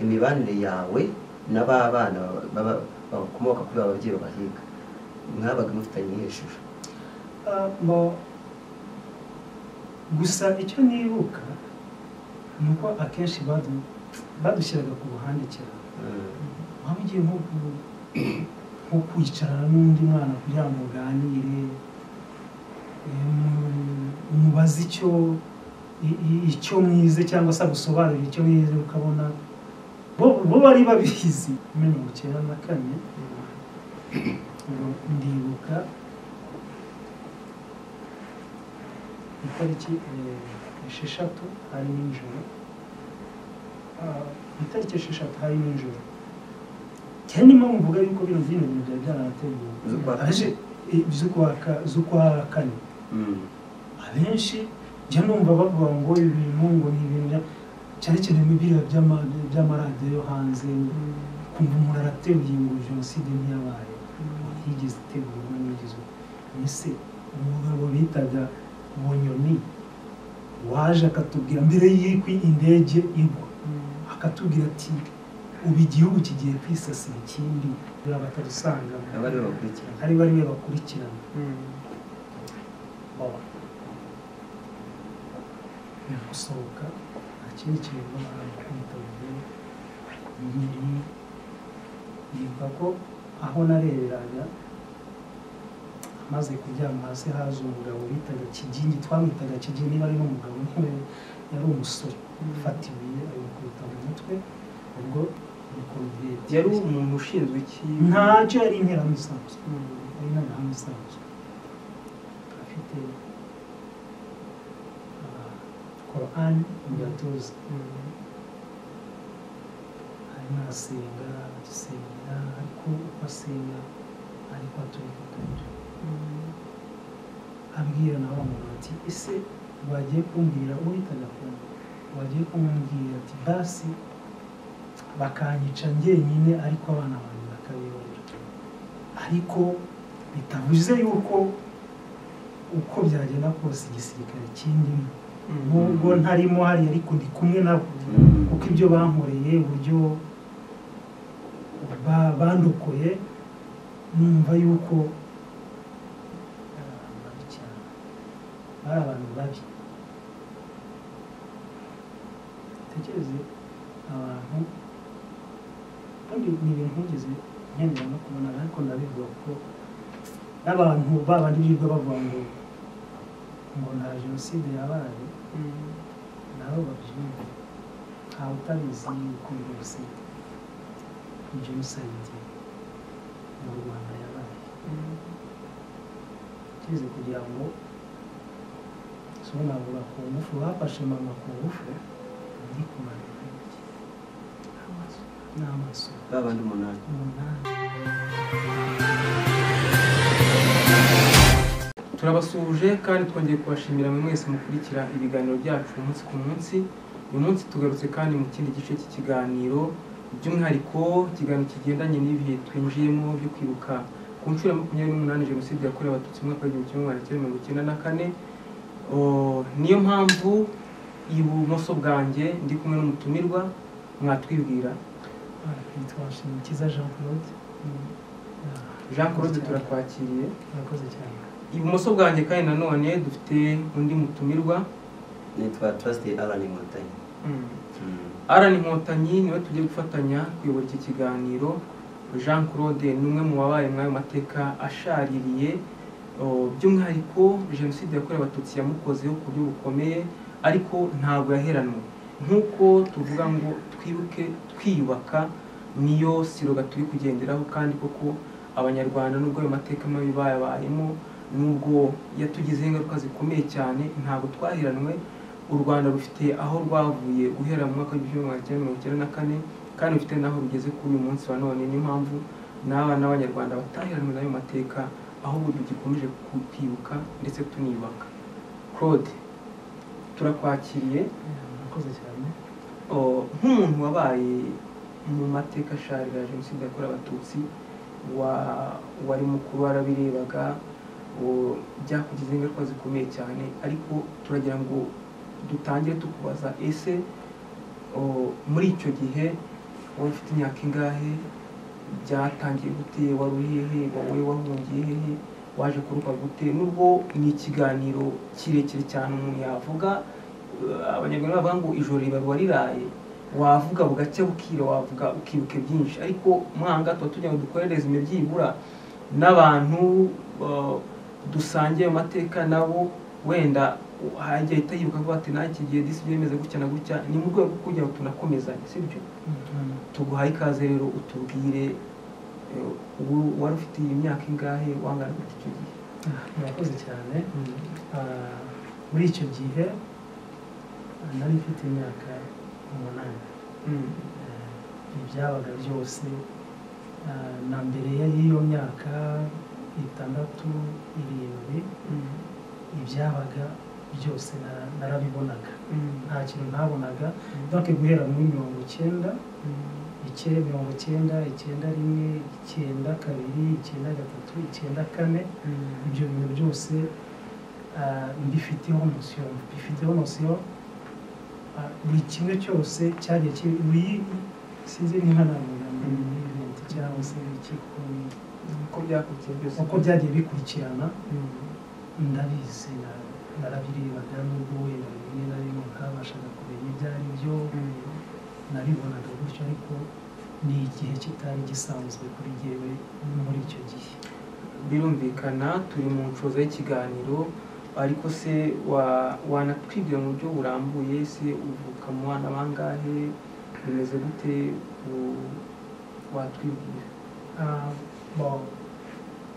imibanire yawe n'ababana bakomoka kuri ba babyeyi babahiga mwabaga mufitanye iyihe shusho gusa icyo nibuka ni uko akenshi badushyiraga ku ruhande cyane waba ugiye nko ku- nko kwicarana n'undi mwana kugira ngo muganire em, umubaze icyo i- i- icyo mwize cyangwa se agusobanurire icyo mwize ukabona bo bo bari babizi mirongo icyenda na kane ngo ndibuka itariki eh, esheshatu hari nijoro Ah, itariki esheshatu hari nijoro cyane mpamvu mvuga yuko bino vino ibintu byari byarateguwe Z'ukwa kane. aje eh, z'ukwa ka- z'ukwa kane abenshi njya numva bavuga ngo ibi bintu ngo ni ibintu bya- cyane cyane mu biriya by'ama- by'amaradiyo yo hanze kumva umuntu arateruye ngo jenoside ntiyabaye yigeze itegurwa n'igizwe ese umugabo bitaga bunyoni waje akatubwira mbere y'uko indege igwa akatubwira ati ubu igihugu kigiye kwisasira ikindi batadusanga aba aribo bakurikirana ari bariwe bakurikirana baba ni gusohoka nta kindi kintu barakwitabye nyiri yumva ko aho nareberaga amaze kuryama hasi haza umugabo bitaga kigingi twamwitaga kigingi niba ari n'umugabo niwe yari umusore ufata ibuye abikubita mu mutwe ubwo ni korubeti yari umuntu ushinzwe iki ntacyo yari interahamwe Mm. ari n'amahanga asanzwe afite korani mu gatuza Mm. arimo arasenga agisengera ariko uko asenga ariko aturifatanyije Mm. abwira na wa muntu ati ese wagiye kumbwira uhitaga kumwe wagiye kumubwira ati basi bakanyica njyenyine ariko abana banjye bakabibarira ariko bitavuze yuko uko byagenda kose igisirikare kindimo nubwo ntarimo hariya ariko ndi kumwe nabo kuko ibyo bankoreye uburyo ba- bandokoye numva yuko bari abantu babi cyane bari abantu babi tekereze abantu kandi ni ibintu ntigeze nkenera no kubona ariko ndabivuga ko n'abantu babandi birirwa bavuga ngo ngo nta jenoside yabaye Mm. nabo babyumva ntawe utabizi yuko jenoside jenoside mu rwanda yabaye Mm. cyeze kugira ngo sonavuga ku ngufu bafashe mama ku ngufu ndi kumara intoki n'amaso babandi umunani umunani turabasuhuje kandi twongeye kubashimira mwe mwese mukurikira ibiganiro byacu umunsi ku munsi uyu munsi tugarutse kandi mu kindi gice cy'ikiganiro by'umwihariko ikiganiro kigendanye n'ibihe twinjiyemo byo kwibuka ku nshuro ya makumyabiri n'umunani jenoside yakorewe abatutsi mu mwaka w'igihumbi kimwe magana cyenda mirongo icyenda na kane O, niyo mpamvu ibumoso bwanjye ndi kumwe n'umutumirwa mwatwibwira yitwa nshimikiza jean claude jean claude turakwakiriye murakoze cyane ibumoso bwanjye kandi nanone dufite undi mutumirwa nitwa turasite arani inkotanyi Mm. Alan Inkotanyi niwe tugiye gufatanya kuyobora iki kiganiro Jean Claude ni umwe mu babaye muri ayo mateka ashaririye o, by'umwihariko jenoside yakorewe abatutsi yamukozeho ku buryo bukomeye ariko ntabwo yaheranwe nk'uko tuvuga ngo twibuke twiyubaka niyo siroga turi kugenderaho kandi koko abanyarwanda nubwo ayo mateka mabi bayabayemo nubwo yatugizeho ingaruka zikomeye cyane ntabwo twaheranwe u rwanda rufite aho rwavuye guhera mu mwaka w'igihumbi kimwe magana cyenda mirongo icyenda na kane kandi rufite n'aho rugeze kuri uyu munsi wa none niyo mpamvu n'abana b'abanyarwanda bataheranwe n'ayo mateka ahubwo tugikomeje ku- kwibuka ndetse tuniyubaka claude turakwakiriye murakoze cyane O, nk'umuntu wabaye mu mateka asharira ya jenoside yakorewe abatutsi wa- wari mukuru warabirebaga o, byakugize ingaruka zikomeye cyane ariko turagira ngo dutangire tukubaza ese o, muri icyo gihe wowe ufite imyaka ingahe byatangiye gute wari uri hehe wowe wahungiye hehe waje kuruka gute nubwo ni ikiganiro kirekire cyane umuntu yavuga eh, abanyarwanda bavuga ngo ijoro ribaruwa riraye wavuga bugacya bukira wavuga ukibuke byinshi ariko mwanga tuba tugira ngo dukorereze imibyibura n'abantu eh, dusangiye amateka nabo wenda hajya ahita yibuka ko ati nta iki gihe disi byemeze gutya na gutya ni mu rwego rwo kugira ngo tunakomezanye sibyo tuguhaye ikaze rero utubwire eh, ubu wari ufite iyi myaka ingahe wangana gute icyo gihe murakoze cyane Ah, muri icyo gihe ah, nari mfite imyaka umunani Mm. Eh, ibyabaga byose ah, na mbere y'iyo myaka itandatu irindwi Mm. ibyabaga byose nara- narabibonaga Mm. nta kintu ntabonaga donc guhera muri mirongo icyenda Mm. icyenda mirongo icyenda icyenda rimwe icyenda kabiri icyenda gatatu icyenda kane Mm. ibyo bintu byose ah, mbifiteho nosiyo mbifiteho nosiyo ah, buri kimwe cyose cyagiye kiri buri sinzi n'inkanamura Mm. event cyangwa se ikiko uko byakurikiye byose uko byagiye bikurikirana Mm. ndabizi na- narabirebaga n'ubwo wenda rimwe na rimwe ntabashaga kumenya ibyo ari byo Mm. nabibonaga gutyo ariko ni igihe kitari gisanzwe kuri jyewe muri icyo gihe birumvikana turi mu nshoza y'ikiganiro ariko se wa- wanatwibwira mu buryo burambuye se uvuka mu bana bangahe bimeze gute u- watwibwira Ah, bon,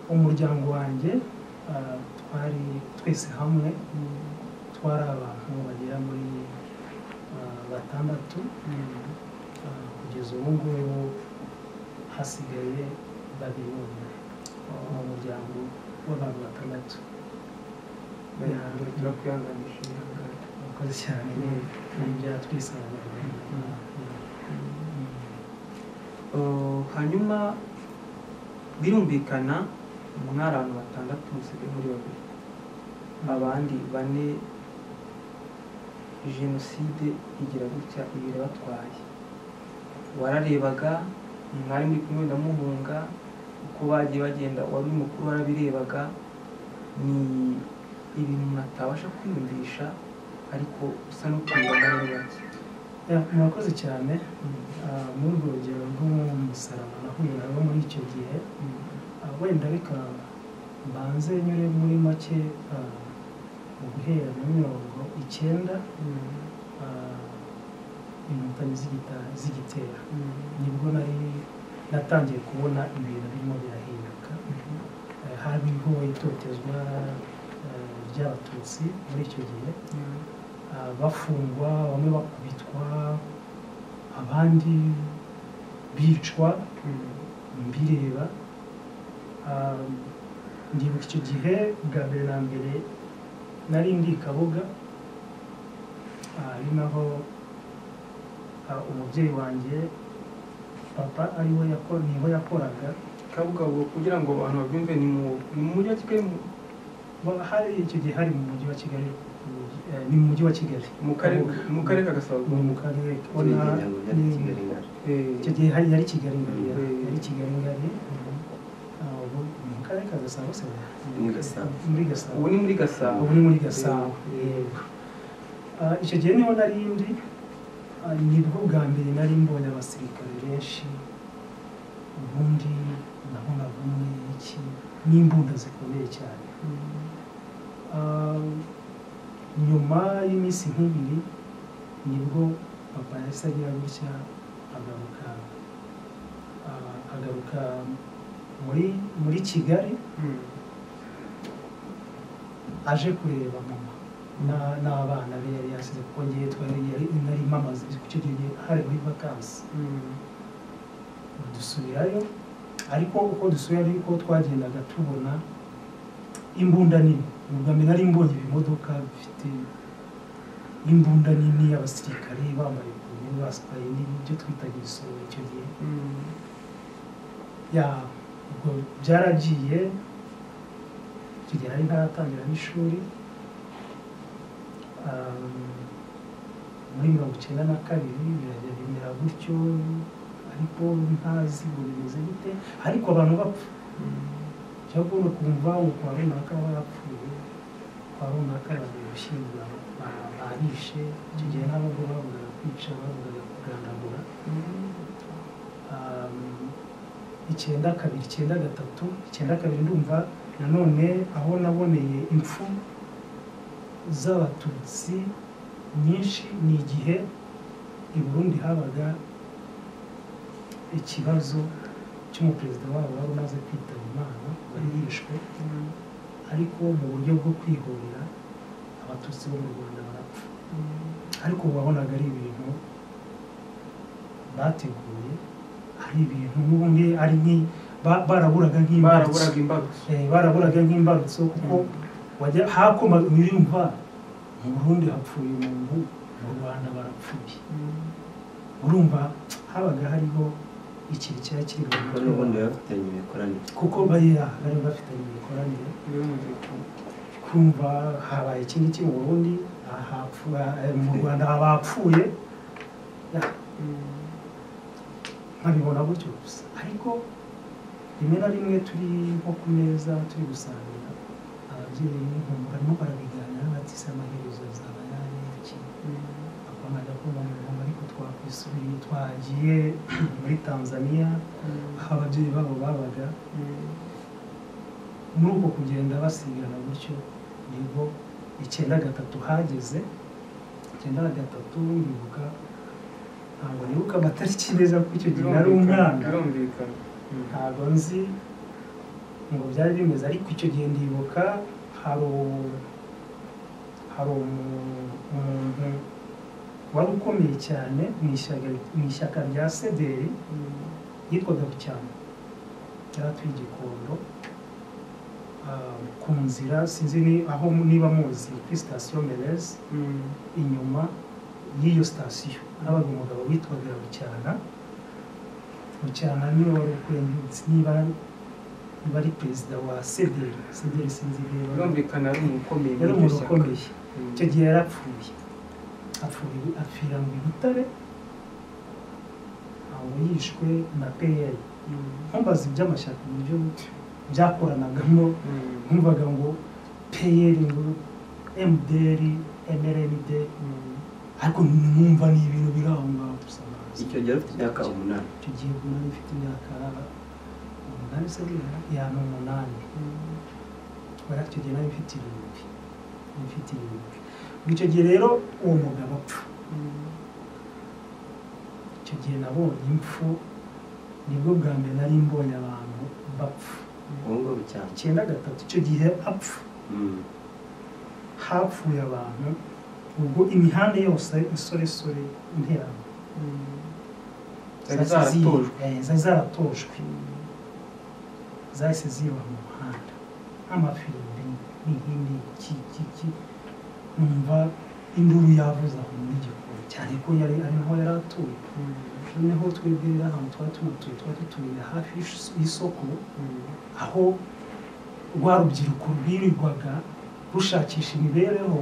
umuryango wanjye ah, twari twese hamwe twari abantu bagera muri ah, batandatu Ah, kugeza ubu ngubu hasigaye babiri bonyine mu muryango w'abantu batandatu Yeah. turakwihanganisha murakoze cyane ni- ni ibyaha twisanga Uh, hanyuma birumvikana mwari abantu batandatu musigaye muri babiri abandi bane jenoside igira gutya ibiri batwaye wararebaga mwari muri kumwe na muhunga uko bagiye bagenda wari uri mukuru warabirebaga ni ibintu umuntu atabasha kwiyumvisha ariko usa n'ukuyibona muri bake Ya, murakoze cyane Ah, muri urwo rugero rw'umusaraba nahuye nabo muri icyo gihe Ah, wenda reka mbanze nyure muri make ah, mu guhera muri mirongo icyenda ah, inkotanyi zigita- zigitera nibwo nari natangiye kubona ibintu birimo birahinduka Eh, hariho itotezwa eh, ry'abatutsi muri icyo gihe Ah, bafungwa bamwe bakubitwa abandi bicwa mbireba Ah, ndibuka icyo gihe bwa mbere na mbere nari ndi i kabuga Ah, ari naho ah, umubyeyi wanjye papa ariwe yako- niho yakoraga kabuga ubu kugira ngo abantu babyumve ni mu- ni mu mujyi wa kigali mu- Ba- hari icyo gihe hari mu mujyi wa kigali eh, ni mu mujyi wa kigali mu karere mu karere ka gasabo ni mu karere Kuri iyi ona- ngingo byari ni- Kigali na- Eh, icyo gihe hari yari kigali ngari Mm. yari kigali ngari ah, ubu ni mu karere ka gasabo se Muri Gasabo. muri gasabo ubu ni muri gasabo ubu ni muri gasabo Eh, yego Ah, icyo gihe niho nari ndi ah, nibwo bwa mbere nari mbonye abasirikare benshi ubundi nabona bumwe iki n'imbunda zikomeye cyane Ah, nyuma y'iminsi nk'ibiri nibwo papa yahise agira gutya agaruka ah, agaruka muri muri kigali Mm. aje kureba mama na- n'abana be yari yasize kuko ngewe twari yari- nari mamaze icyo gihe hari muri vakansi Mm. dusubirayo ariko uko dusubirayo ariko twagendaga tubona imbunda nini ni ubwa mbere nari mbonye ibimodoka bifite imbunda nini abasirikare bambaye ku myenda basikaye n'ibyo twitaga igisoro icyo gihe Mm. ya ubwo byaragiye tugera ari ntaratangira n'ishuri Um, muri mirongo icyenda na kabiri birajya bimera gutyo ariko ntazi ngo bimeze gute ariko abantu bapfa cyagomba kumva kwa runaka barapfuye kwa runaka abantu gushyingura barishe icyo gihe ntabwo bavugaga kwica bavugaga kugandagura icyenda kabiri icyenda gatatu icyenda kabiri ndumva nanone aho naboneye impfu z'abatutsi nyinshi ni igihe i burundi habaga ikibazo cy'umuperezida wabo wari umaze kwitaba imana wari yishwe ariko mu buryo bwo kwihorera abatutsi bo mu rwanda barapfa ariko wabonaga ari ibintu bateguye ari ibintu n'ubundi ari nki ba- baraburaga nk'imbarutso baraburaga imbarutso Eh, baraburaga nk'imbarutso kuko wajya hakoma nyir'imva mu burundi hapfuye umuntu mu rwanda barapfuye urumva habaga hariho ikintu cyari kiri mu kuko mutwe n'ubundi baba wabo. bafitanye imikoranire kuko bari bari bafitanye imikoranire kumva habaye iki ngiki mu burundi ahapfu- eh, mu rwanda abapfuye nkabibona gutyo gusa ariko rimwe na rimwe turi nko ku meza turi gusangira ababyeyi nkumva barimo barabiganira bati se amaherezo azaba yaje iki bakomeza kumva mu ngoma ariko twakwisubiye twagiye muri tanzaniya aho ababyeyi babo babaga muri uko kugenda basigana gutyo nibwo icyenda gatatu hageze icyenda gatatu ndibuka ntabwo nibuka amatariki neza kuko icyo gihe nari umwana birumvikana ntabwo nzi ngo byari bimeze ariko icyo gihe ndibuka hari u- hari umu- umuntu wari ukomeye cyane mu ishyaka- mu ishyaka rya sederi yitwaga bucyana yari atuye i gikondo ah, ku nzira sinzi ni aho mu- niba muzi kuri sitasiyo merezi inyuma y'iyo sitasiyo habaga umugabo witwaga bucyana bucyana niwe wari ukwenyutse niba niba ari perezida wa sederi sederi sinzi niba birumvikana ari umukomeye yari muri umuntu iryo shyaka. ukomeye Mm. icyo gihe yarapfuye apfuye apfira mu butare aho yishwe na peyeri ntumbaze iby'amashyaka uburyo byakoranagamo Mm. numvaga ngo peyeri ngo emuderi emerenide Mm. ariko numva ni ibintu biri aho ngaho gusa ntazi. icyo gihe bafite imyaka umunani icyo gihe ubona bifite imyaka umunani se bwira yaba umunani kubera icyo gihe nari mfite irindwi nari mfite irindwi Ubwo icyo gihe rero uwo mugabo apfa icyo gihe nabonye impfu nibwo bwa mbere nari mbonye abantu bapfa ubu ngubu cyane icyenda gatatu icyo gihe apfa Mm. hapfuye abantu ubwo imihanda yose isoresore interano Zari zahise zi- zaratojwe. eh, zari zaratojwe zahise ziba mu muhanda nk'amafirimbi n'ihindi ki ki ki numva induru yavuze aho muri gikoni cyane ko yari ari naho yari atuye noneho twebwe rero ahantu twari tunatuye twari dutuye hafi y'is- y'isoko aho rwa rubyiruko rwirirwaga rushakisha imibereho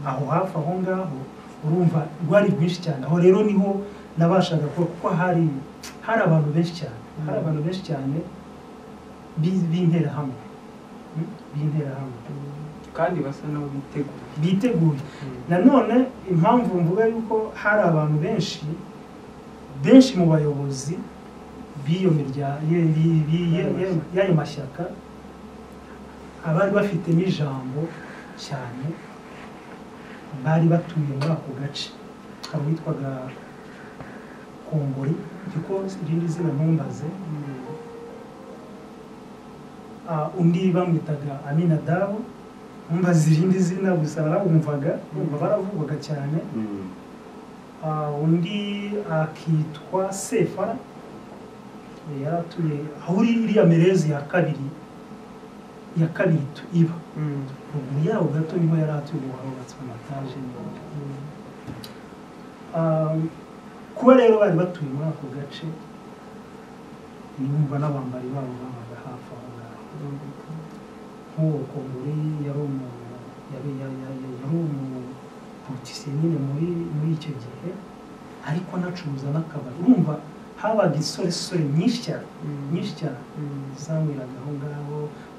aho hafi aho ngaho urumva rwari rwinshi cyane aho rero niho nabashaga kuba kuko hari hari abantu benshi cyane hari abantu benshi cyane bi- b'interahamwe Mm, b'interahamwe kandi basa n'aho biteguye biteguye nanone impamvu mvuga yuko hari abantu benshi benshi mu bayobozi b'iyo mirya- ye- bi- bi- ye- ye- y'ayo mashyaka abari bafitemo ijambo cyane bari batuye muri ako gace hari uwitwaga kongori kuko irindi zina ntumbaze Ah, undi bamwitaga aminadabu ntumbaze irindi zina gusa narawumvaga numva baravugwaga cyane Mm. Ah, undi akitwa sefara Eh, yari atuye aho uri iriya merezi ya kabiri ya kabiri tu iba ruguru yaho gato niho yari atuye ubu harubatswe amataje n'ibindi. Ah, kuba rero bari batuye muri ako gace niyumva n'abambari babo babaga hafi aho ngaho nk'uwo kongore yari umu yari yari- yari yari umupolitisiye nyine muri muri icyo gihe ariko anacuruza n'akabari urumva habaga insoresore nyinshi cyane Mm. nyinshi cyane Mm. zamwiraga aho ngaho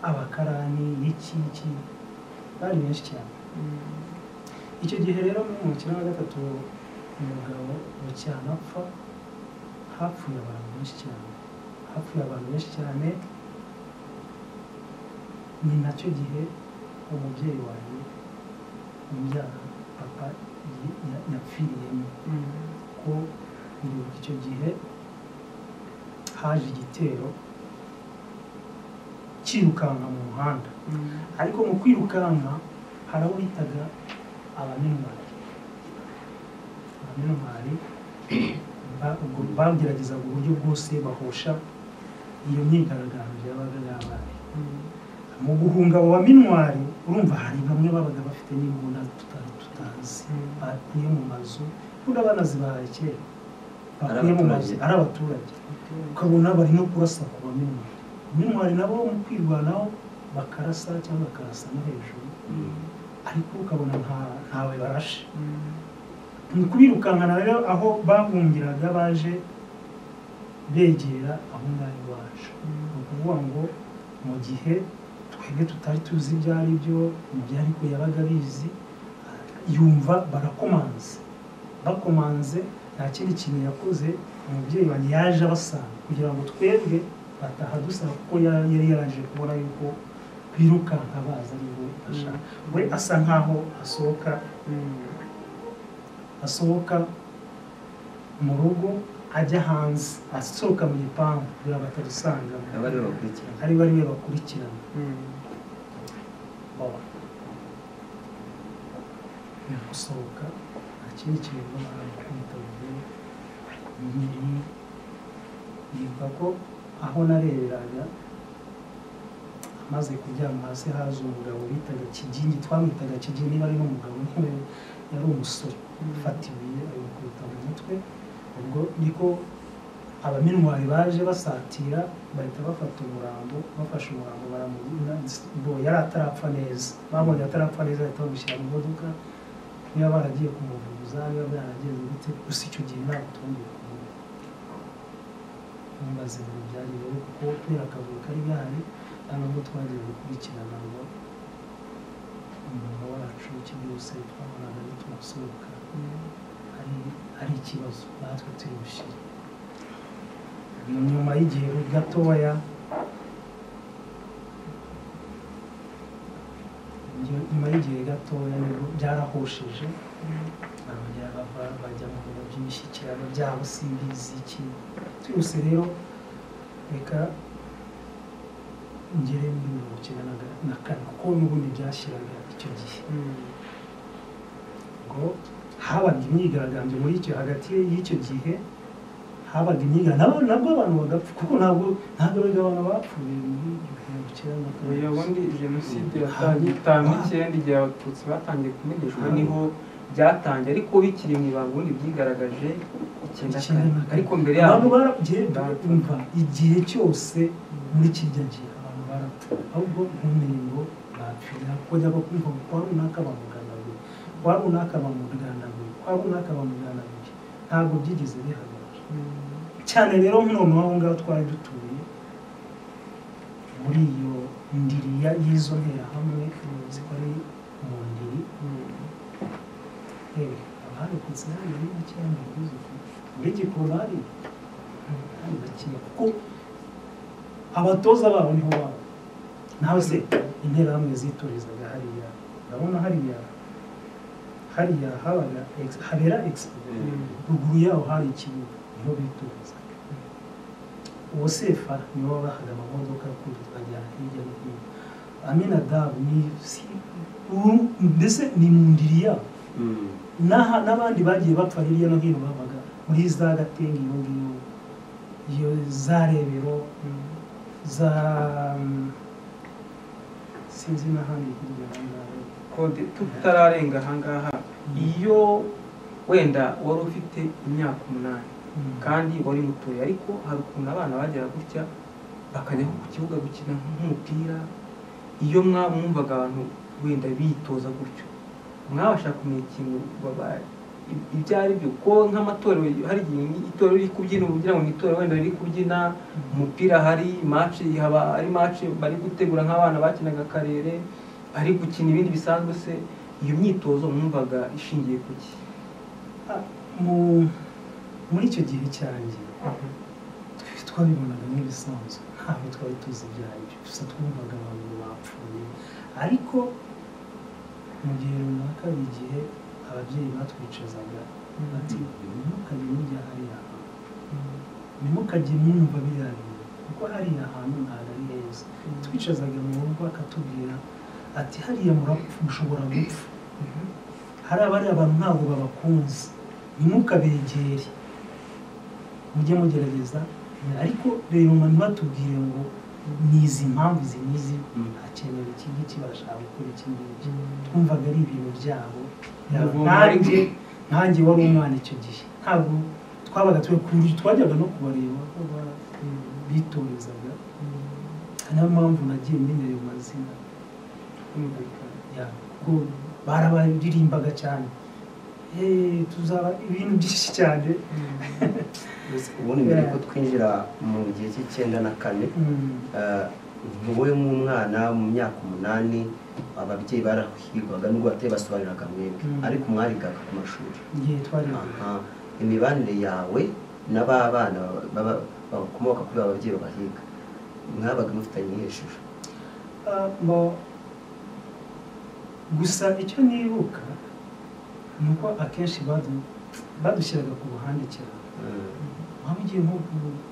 abakarani iki iki bari benshi cyane Mm. icyo gihe rero mu mukino wa gatatu umugabo bucyanapfa hapfuye abantu benshi cyane hapfuye abantu benshi cyane ni nacyo gihe umubyeyi wanjye umbyara papa yi- ya- yapfiriyemo Mm. ko ndibuka icyo gihe haje igitero cyirukanka mu muhanda Mm. ariko mu kwirukanka hari abo bitaga abamenwari abamenwari ba- ubwo bageragezaga uburyo bwose bahosha iyo myigaragambyo yabaga yabaye Mm. mu guhunga abo baminwari urumva hari bamwe babaga bafite n'imbunda tutari tutazi Mm. bakuye mu mazu bunda banazibahaye kera bakuye mu mazu abaturage. ari abaturage Okay. ukabona bari no kurasa ku baminwari minwari nabo mu kwirwanaho bakarasa cyangwa bakarasa no hejuru ariko ukabona nta- ntawe barashe Mm. ni ukubirukankana rero aho bahungiraga baje begera aho ngaho iwacu ni Mm. ukuvuga ngo mu gihe twebwe tutari tuzi ibyo ari byo ibyo ariko yabaga abizi yumva barakomanze bakomanze nta kindi kintu yakoze umubyeyi wanjye yaje abasanga kugira ngo twebwe bataha dusaba kuko yari yari yaraje kubona yuko birukanka baza ari we ashaka we asa nkaho asohoka Mm. asohoka mu rugo ajya hanze asohoka mu gipangu kugira ngo atadusangamo aba aribo bakurikira ari bo ariwe bakurikirana Mm. baba ni gusohoka nta kindi kintu bamara kwitabye nibuka ko aho nareberaga amaze kuryama hasi haza umugabo bitaga kigingi twamwitaga kigingi niba ari n'umugabo niwe yari umusore fata ibuye ayikubita mu mutwe ubwo niko abaminwari baje basatira bahita bafata umurambo bafashe umurambo baramubona bo yari atarapfa neza babonye atarapfa neza bahita bamushyira mu modoka niba baragiye kumuvuza niba byaragenze gute gusa icyo gihe ntabwo tubundi kumubona ntumbaze ibintu byagenze kuko kubera akavuyo kari gahari nta nubwo twagiye gukurikirana ngo umuntu wacu icyo byose twabonaga bitumusohoka Mm. hari hari ikibazo natwe turi bushyire nyuma y'igihe gatoya nyu- nyuma y'igihe gatoya nibwo byarahosheje barongera bava bajya mu bintu by'imishyikirano byabo simbizi iki twihuse rero reka ngere muri mirongo icyenda na ga- na kane kuko n'ubundi byashyiraga icyo gihe Mm. ngo habaga imyigaragambyo muri icyo hagati y'icyo gihe habaga imyigaragambyo nabwo abantu bagapfa kuko ntabwo ntabwo erega abantu bapfuye muri igihumbi cyenda na Oya kabiri ubundi jenoside yatangiye itanu n'icyenda igihe abatutsi batangiye kumeneshwa niho byatangiye ariko bikiri mu ibanga ubundi byigaragaje Icyenda icyenda kane na kane. ariko mbere abantu yabo baragiye bumva igihe cyose muri kirya gihe abantu barapfa ahubwo ntumenye ngo bapfira kujya bakumva ngo kwa runaka bamuganaguye kwa runaka bamuganaguye kwa runaka bamuganaguye ntabwo byigeze bihagarara Mm. cyane rero nk'umuntu aho ngaho twari dutuye muri iyo ndiri ya- y'izo nterahamwe zikora mu ndiri Mm. yewe abari ku nzira y'iyo n'icyenda muri gikorari hari bakeya kuko abatoza babo niho baba nawe se interahamwe zitorezaga hariya urabona hariya hariya habaga ex- habera expo Mm. ruguru yaho hari ikibuga niho biturizaga uwo sefa nibo bahaga amamodoka kundi tukajyana hirya no hino aminadabu ni si ubu mbese ni mu ndiri yabo N'aha- n'abandi bagiye bapfa hirya no hino babaga muri za gatenga iyo ngiyo iyo za rebero Mm. za mm, sinzi n'ahandi hirya no hino. kode tutararenga ahangaha iyo wenda wari ufite imyaka umunani kandi wari mutoya ariko hari ukuntu abana bagera gutya bakajya ku kibuga gukina nk'umupira iyo mwa mwumvaga abantu wenda bitoza gutyo mwabasha kumenya ikintu baba- i- ibyo ari byo ko nk'amatorero hari igihe itorero riri kubyina uba ugira ngo ni itorero wenda riri kubyina umupira hari maci haba ari maci bari gutegura nk'abana bakinaga akarere ari gukina ibindi bisanzwe se iyo myitozo mwumvaga ishingiye ku ki mu muri icyo gihe cyanjye twe twabibonaga nk'ibisanzwe ntabwo twari tuzi ibyo ari byo gusa twumvaga abantu bapfuye ariko mu gihe runaka hari igihe ababyeyi batwicazaga bati ntimukajye mujya hariya hantu ntimukajye mwumva biriya bintu kuko hariya hantu ntabwo ari heza twicazaga mu rugo akatubwira ati hariya murapfa mushobora gupfa hari abari abantu ntabwo babakunze ntimukabegere mujye mugerageza ariko reba umuntu batubwiye ngo ni izi mpamvu izi n'izi Mm. hakenewe iki ngiki barashaka gukora iki ngiki twumvaga ari ibintu byabo Ubwo nanjye mwari- nanjye wari umwana icyo gihe ntabwo twabaga turi ku buryo twajyaga no kubareba aho ba- bitorezaga Ari nayo mpamvu nagiye mmenyereye amazina Kumvikana. ya kuko barabaririmbaga cyane Eh, tuzaba ibintu byinshi cyane ubundi mbere Yeah. ko twinjira mu gihe cy'icyenda na kane Mm. wowe nk'umwana mu myaka umunani ababyeyi barahirwaga n'ubwo batari basobanuriraga mwebwe Mm. ariko mwarigaga ku mashuri igihe twari Aha. imibanire yawe na ba bana baba- bakomoka kuri ba babyeyi babahiga mwabaga mufitanye iyihe shusho Ah, bo- gusa icyo nibuka ni uko akenshi badu- badushyiraga ku ruhande cyane Mm. waba ugiye nko ku-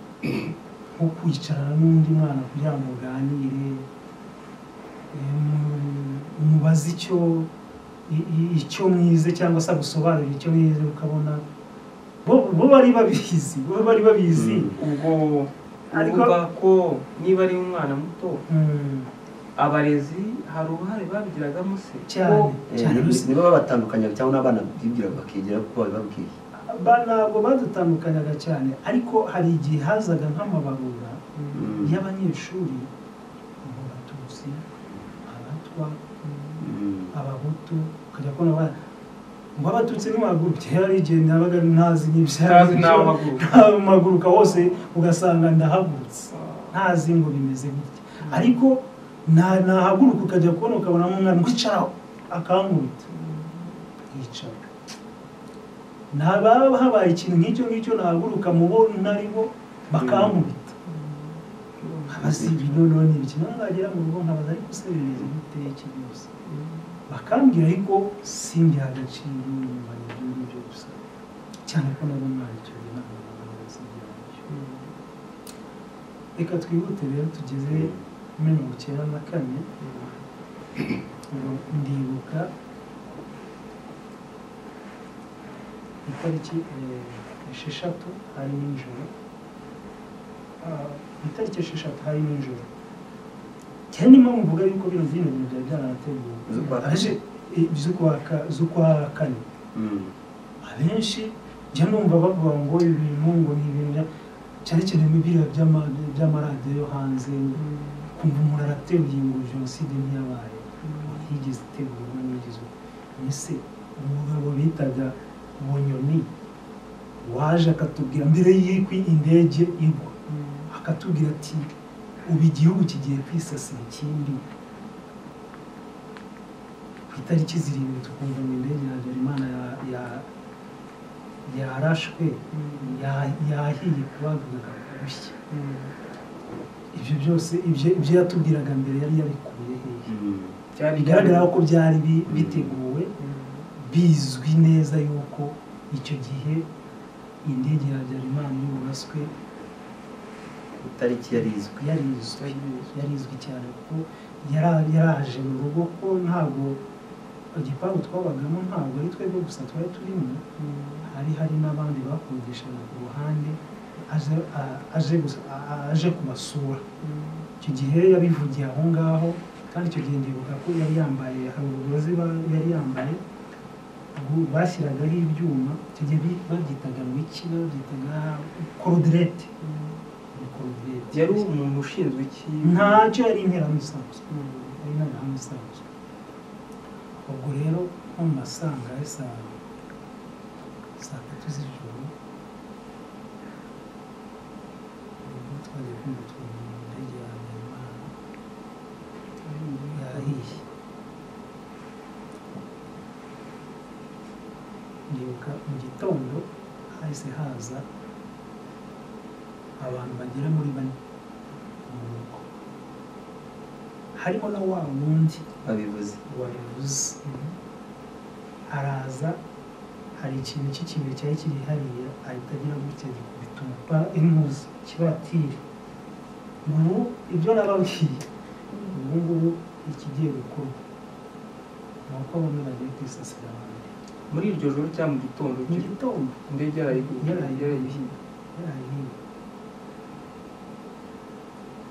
nko kwicarana n'undi mwana kugira ngo uganire eh, mu- umubaze icyo i- i- icyo mwize cyangwa se agusobanurire icyo mwize ukabona bo bo bari babizi bo bari babizi Mm. ubwo Ariko- uvuga ko niba ari umwana muto Mm, abarezi hari uruhare babigiragamo se cyane Ko- Eh, cyane ni- gusa nibo babatandukanya cyangwa n'abana bibwira bakigira kuko babibabwiye ba- ntabwo badutandukanyaga cyane ariko hari igihe hazaga nk'amabarura Mm. y'abanyeshuri mu batutsi abatwa Mm. abahutu ukajya kubona ba ngo abatutsi ntiwahaguruke hari igihe nabaga ntazi Ntazi n'aho ntazi mpaguruka. mpaguruka hose ugasanga ndahagurutse ntazi ngo bimeze gutya ariko na- nahaguruka ukajya kubona ukabonamo umwana wicaraho akankubita yicara naba habaye ikintu nk'icyo ngicyo nahaguruka mu bo naribo bakankubita nkabaza ibintu none ibiki nagera mu rugo nkabaza ariko se bimeze gute iki byose bakambwira ariko simbiha agaciro nyuma ibyo ngibyo gusa cyane ko nabo ntacyo inama n'abayobozi byabyo reka twihute rero tugeze muri mirongo icyenda na kane ngo ndibuka itariki eh, esheshatu hari nijoro Ah, ku itariki esheshatu hari nijoro cyane niyo mpamvu mvuga yuko bino bino bintu byari byaranateguwe Z'ukwa kane. abenshi eh, z'ukwa ka- z'ukwa kane Mm. abenshi njya numva bavuga ngo ibi bintu ngo ni ibintu bya- cyane cyane mu biriya by'ama- by'amaradiyo yo hanze kumva umuntu arateruye ngo jenoside ntiyabaye yigeze itegurwa n'igeze ese umugabo bitaga bunyoni waje akatubwira mbere y'uko indege igwa akatubwira ati ubu igihugu kigiye kwisasira ikindi ku itariki zirindwi tukumva ngo indege ya Habyarimana ya- ya- yarashwe ya- yahiye kubaguka gushya ibyo byose ibyo ibyo yatubwiraga mbere yari yabikuye hehe Mm. cyari bigaragara ko byari bi- biteguwe bizwi neza yuko icyo gihe indege ya Habyarimana y'uburaswe itariki yari izwi yari izwi yari izwi cyane kuko yara- yaraje mu rugo ko ntabwo igipangu twabagamo ntabwo ari twebwe gusa twari turimo hari hari n'abandi bakodeshaga ku ruhande aje a- aje gusa- a- a- aje kubasura icyo gihe yabivugiye aho ngaho kandi icyo gihe ndibuka ko yari yambaye hari uburozi ba- yari yambaye bwo- bashyiragaho ibyuma icyo gihe bi- babyitaga ngo iki babyitaga korudirete ni korudirete yari umuntu ushinzwe iki ntacyo yari interahamwe isanzwe Mm. yari interahamwe isanzwe ubwo rero nko mu masangahe saa saa tatu z'ijoro ubwo twagiye kumva turi mu ndege ya Habyarimana yahiye ndibuka mu gitondo hahise haza abantu bagera muri bane mu rugo harimo na wa wundi babivuze wabivuze araza hari ikintu cy'ikintu cyari kiri hariya ahita agira gutya gikubita umupa intuzi kibatire ubu ibyo nababwiye ubu ngubu ikigiye gukorwa ni uko bamwe bagiye kwisasira abandi muri iryo joro cyangwa mu gitondo mu gitondo indege yarayiguye yarayihiye yarahiye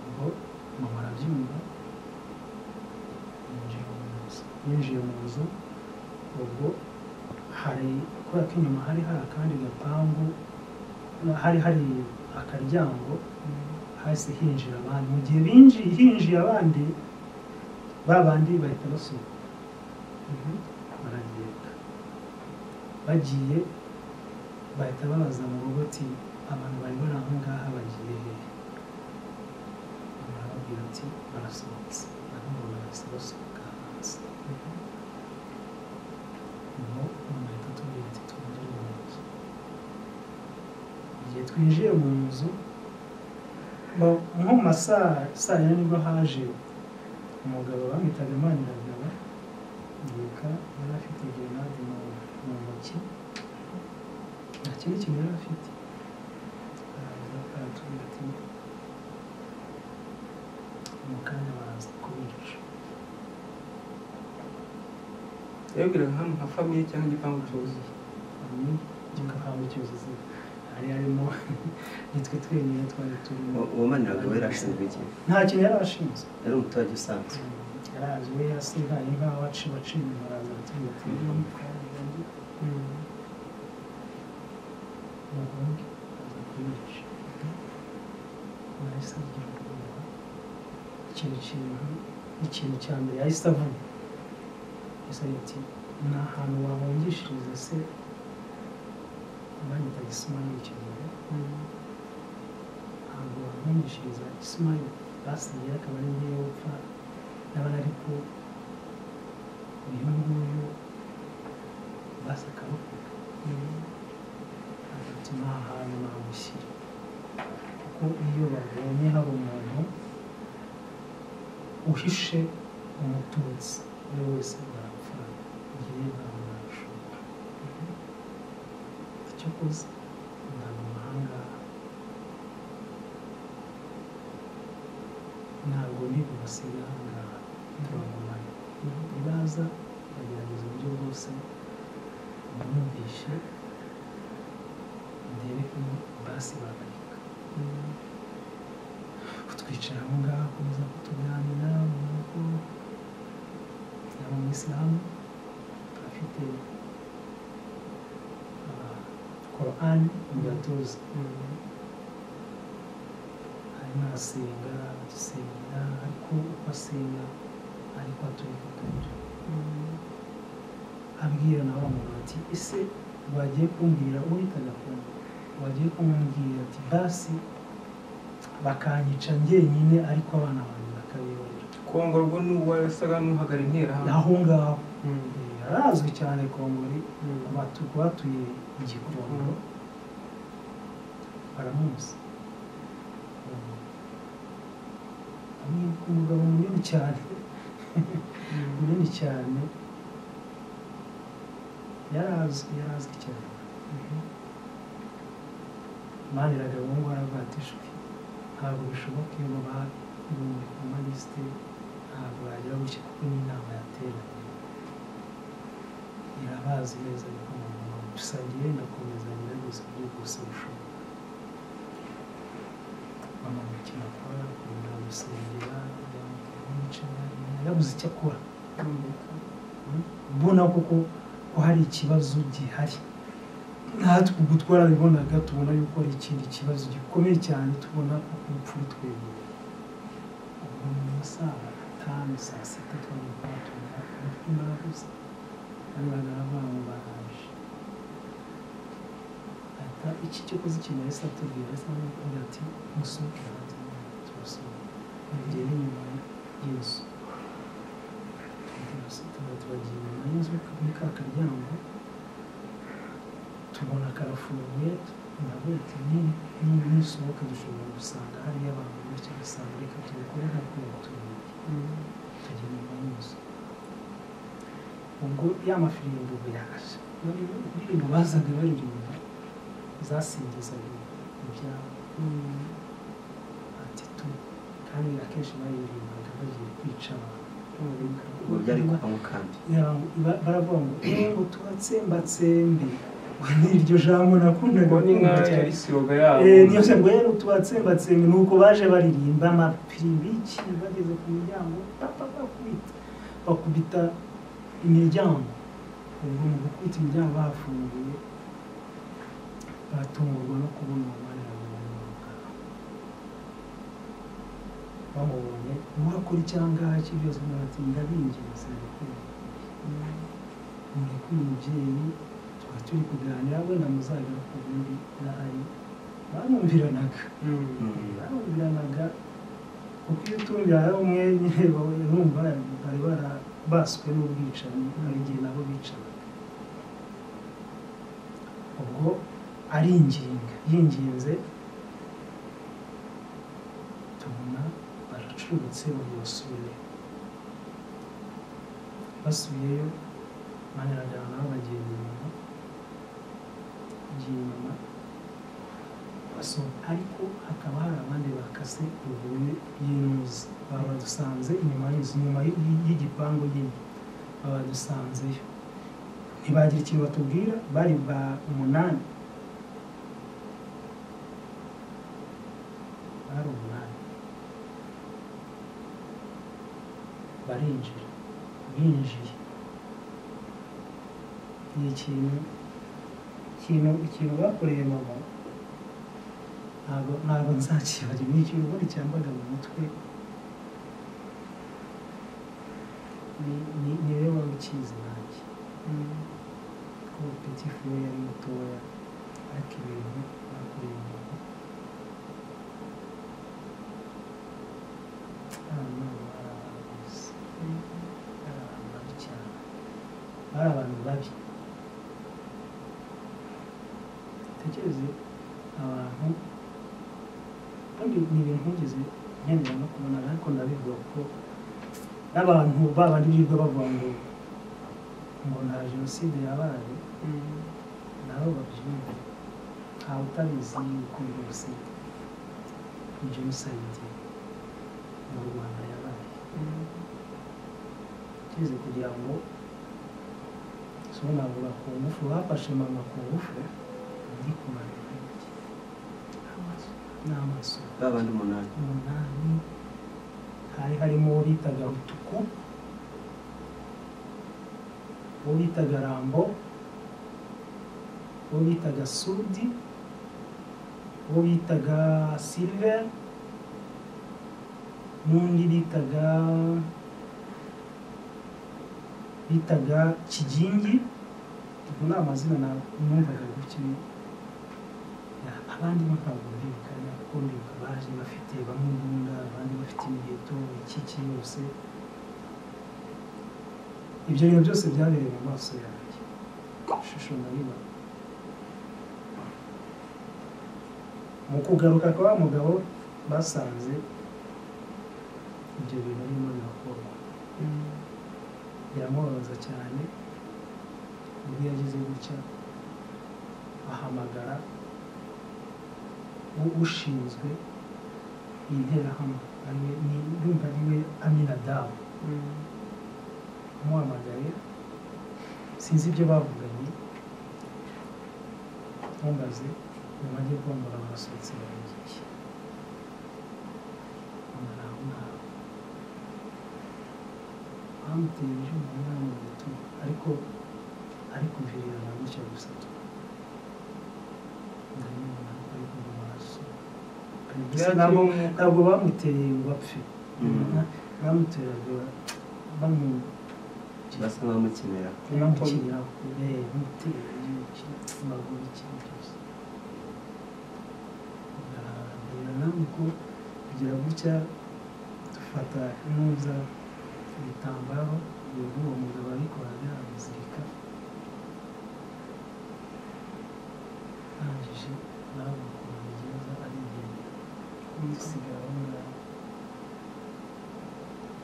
ubwo mama arabyumva yinjiye mu nzu yinjiye mu nzu ubwo hari kubera ko inyuma hari hari akandi gapangu hari hari akaryango hasi hinjira abandi mu gihe binjiye hinjiye abandi ba bandi bahita basuka baragenda bagiye bahita babaza mu rugo ati abantu bari bari aho ngaha bagiye hehe barababwira ati barasohotse nabo barahise basohoka hanze ngo umuntu ahita atubwira ati twinjire mu nzu igihe twinjiye mu nzu ba- nko mu masaa saa yine nibwo haje umugabo bamwitaga maniragaba yibuka yari afite grenade mu mu ntoki nta kindi kintu yari afite araza aratubwira ati mu kanya baraza kubica yabwiraga nk'ahantu nka famiye cyangwa igipangu cyuzuye ni igipangu cyuzuze hari harimo nitwe twenyine twari turimo uwo maniraga we yarashinzwe iki nta kintu yari ashinzwe yari umuturage usanzwe yarazi we yasigaye nk'aho aciye aciye inyuma araza aratubwira ati umuhungu aza kubica yahise agira ubwoba ikintu kintu ikintu cya mbere yahise avuga yahise agira ati ni ahantu wahungishiriza se banyitaga isimayili icyo gihe ntabwo wahungishiriza isimayili basigaye akaba ari ngewe upfa n'abana ariko uyu nguyu basi akarokoka ati nta hantu namushyira kuko iyo babonye hari umuntu uhishe umututsi uwo wese barapfa ngewe ntabwo nabishobora icyo koze ntabwo ahangaha ntabwo ntibubasiga ahangaha turabamara nibaza bagerageza uburyo bwose bumvishe ndebe ko basi babareka kutwicara aho ngaho akomeza kutuganira mu rugo yaba umuyisilamu afite ah, korani mu gatuza arimo arasenga asenga ariko uko asenga ariko aturifotoje abwira na wa muntu ati ese wagiye kumbwira uhitaga kumva wagiye kumubwira ati basi bakanyica njyenyine ariko abana banjye bakabibarira kongorwa n'uwo yasaga n'uhagara interahamwe aho ngaho Mm. eh, arazwi cyane kongori Mm. abatu- batuye igikondo baramuzi ni umugabo munini cyane munini cyane yarazwi yarazwi cyane maniraga ubu ngubu aravuga ati "Shwi, ntabwo bishoboka iyo baba muri kumalisite ntabwo bagira gutya kuko ni inama yateranye irabazi neza ariko mama gusa ngiye ndakomeza ngerageza uburyo bwose bushoboka mama mukino akora akunda gusengera yamuca yabuze icyo akora mbona koko ko hari ikibazo gihari natwe ubwo twarabibonaga tubona yuko hari ikindi kibazo gikomeye cyane tubona ko urupfu rutwegereye ubwo ni mu saa tanu saa sita twari twatumva urupfu narabuze bari bagaragara ngo baraje leta iki cyo kuzikenera yahise atubwira yahise amubwira ati musohoke hanze turasohoka bagiye n'inyuma y'inzu tuba tubagiye inyuma y'inzu muri ka karyango tubona karafunguye ndavuga ati niba nisohoka dushobora gusanga hariyo abantu benshi dusanga reka tubikore ntabwo baturage tujya inyuma y'inzu ubwo ya mafirimbo biraje indirimbo bazaga baririmba zasingizaga ibyabo ati tu kandi akenshi baririmbaga bagiye kwica abantu ubu byari kuva mu kambi baravuga ngo ngo tubatsembatsembe niryo jambo nakundaga ngo ni nka kumva cyane. isiroga yabo Eh, niyo se ngo yari tubatsembatsembe ni uko baje baririmba amapiribi iki bageze ku muryango papa bakubita bakubita imiryango ubwo mu gukubita imiryango bafunguye batungurwa no kubona umubare bamubonye murakora icyangaha iki byose murati ndabinginze muri kuri mubyeyi tuba turi kuganira wenda muzagera ku bindi n'ahari barumviranaga barumviranaga kuko iyo utumvira hari umwe nyine urumva bari barabaswe n'ubwicanyi hari igihe nabo bicanaga ubwo aringinga yinginze tubona baracurutse buri basubire basubiyeyo banyuragana nabo bagiye inyuma bagiye inyuma basohoka ariko hakaba hari abandi bakase ruguru y'intuzi babadusanze inyuma y'inzu inyuma y- y- y'igipangu nyine babadusanzeyo ntibagira ikintu batubwira bari ba umunani bari umunani barinjira binjiye ni ikintu ikintu ikintu bakoreye mama ntabwo ntabwo nzakibari ni ikintu ubundi cyambaga mu mutwe Ni- ni- ni wowe wari ukizi nanjye ko peti fuwe yari mutoya ariko ibintu bakoreye mama hano hari abantu beza hari abantu babi cyane bari abantu babi dutekereze abantu kandi ni ibintu ntugeze nkenera no kubona ariko ndabivuga ko n'abantu babandi birirwa bavuga ngo ngo nta jenoside yabaye nabo babyumva ntawe utabizi yuko rwose jenoside mu rwanda yabaye cyeze kugira ngo so navuga ku ngufu bafashe mama ku ngufu ndi kumara iki n'amaso ba bandi umunani umunani hari harimo uwo bitaga rutuku uwo bitaga rambo uwo bitaga sudi uwo bitaga silver n'undi bitaga bitaga kigingi ubwo ni amazina na- numvaga gutyo abandi bo ntabwo ndibuka kuko ndibuka baje bafite bamwe imbunda abandi bafite imiheto iki iki yose ibyo bintu byose byabereye mu maso yanjye ishusho nabibona mu kugaruka kwa wa mugabo basanze ibyo bintu arimo birakorwa biramubabaza cyane ubwo yagize gutya ahamagara u- ushinzwe interahamwe ariwe ni- ndumva ariwe aminadamu amuhamagaye sinzi ibyo bavuganye ntumbaze mu majyepfo mbura barasohotse barangiki mbura aho ngaho bamuteye ibyuma mu bitugu ariko ariko mvirira gutya gusa tu ndabibona ko ari kumva amaraso Gusa ntabwo ntabwo bamuteye ngo apfe Mm. bamuteraga bamu basa nk'abamukenera bamukiriraho bamutera igihe kimaguru ikintu cyose uko kugira gutya dufata ntuza ibitambaro uwo mugabo abikoraga abizirika arangije nawe ukuntu bigenda arigenda dusigara aho ngaho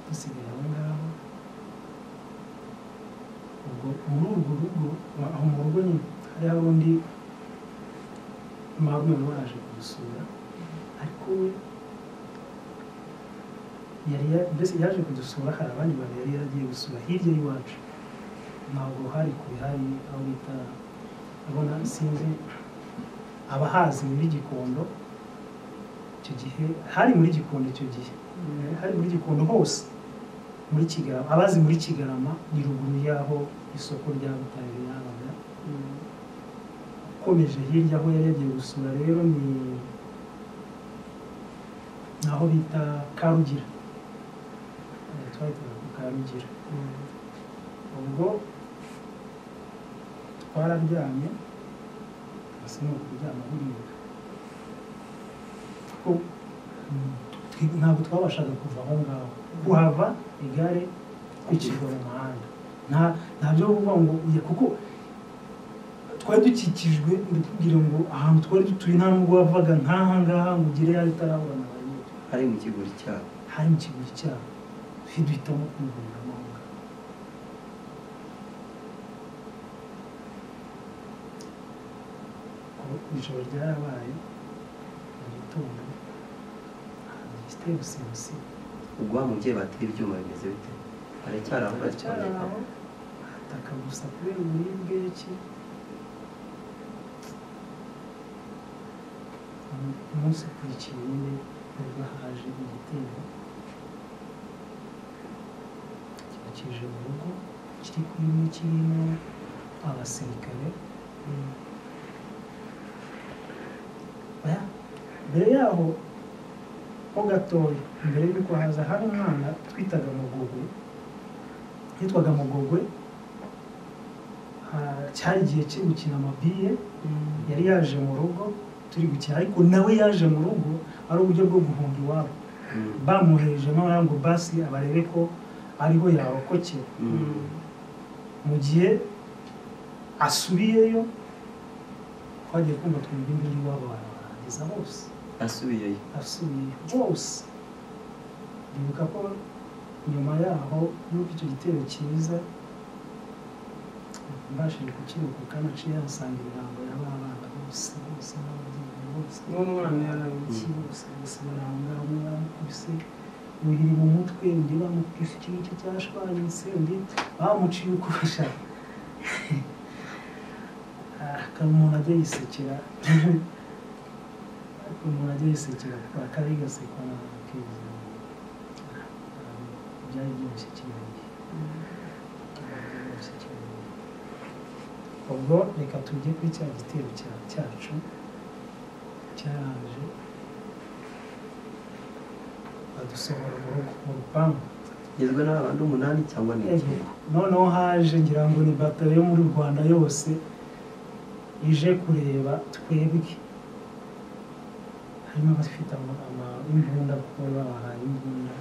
dusigara aho ngaho ubwo muri urwo rugo aho mu rugo nyine hariho undi marume nawe yaje kudusura ariko we yari ya- mbese yaje kudusura hari abandi bantu yari yaragiye gusura hirya y'iwacu ntabwo hari kure hari aho bita abona sinzi abahazi muri gikondo icyo gihe hari muri gikondo icyo gihe Eh, hari muri gikondo hose muri kigarama abazi muri kigarama ni ruguru y'aho isoko rya butare yabaga ukomeje hirya aho yari yagiye gusura rero ni ni aho bita karugira Eh, twahitaga ku karugira ubwo twararyamye hasi ni ukuryama burira kuko mm, twi- ntabwo twabashaga kuva aho ngaho kuhava igare twikirwa mu muhanda nta ntabyo kuvuga ngo uye kuko twari dukikijwe ndakubwira ngo ahantu twari dutuye nta nubwo wavaga nk'aha ngaha ngo ugere yawe utarabona abantu hari mu kigori cyabo hari mu kiguri cyabo twe duhitamo kumugurira amahanga ijoro ryarabaye mu gitondo gifite busebusi ubwo wa mubyeyi batera ibyuma bimeze bite haracyari aho haracyari bagikomeka aho hataka gusa kubera uburibwe ki umunsi ukurikiye nyine nibwo haje igitero cyibukije mu rugo kiri kurimo kirimo abasirikare Oya, mbere yaho ho gatoya mbere y'uko haza hari umwana twitaga mugogwe yitwaga mugogwe Ah, cyari igihe cyo gukina amabiye yari yaje mu rugo turi gukina ariko nawe yaje mu rugo ari uburyo bwo guhunga iwabo Mm, bamuhejemo baravuga ngo basi abarebe ko ariho yarokokera mm, mu gihe asubiyeyo twagiye kumva twumva imbere iwabo barabarangiza bose asubiyeyo asubiye bose bibuka ko nyuma yaho y'uko icyo gitero kiza mbashije kukirokoka naciye yasanga imirambo ya ba bana bose bose n'ababyeyi bose uwo mwana yarabikiye iki bose bose bari aho ngaho umwe baramukubise undi mu mutwe undi bamukubise ikirenge cyashwanyutse undi bamuciye uko bashaka akaba umuntu ajya yisekera ariko umuntu ajya yisekera akaba yigasekwa na keza byari byoroshye cyane ubwo reka tujye kuri cya gitero cya- cyacu cyaraje badusohora mu rugo mu rupangu igizwe n'abantu umunani cyangwa ni iki noneho haje ngira ngo ni batari yo muri rwanda yose ije kureba twebwe harimo abafite ama- ama- imbunda kuko bari babahaye imbunda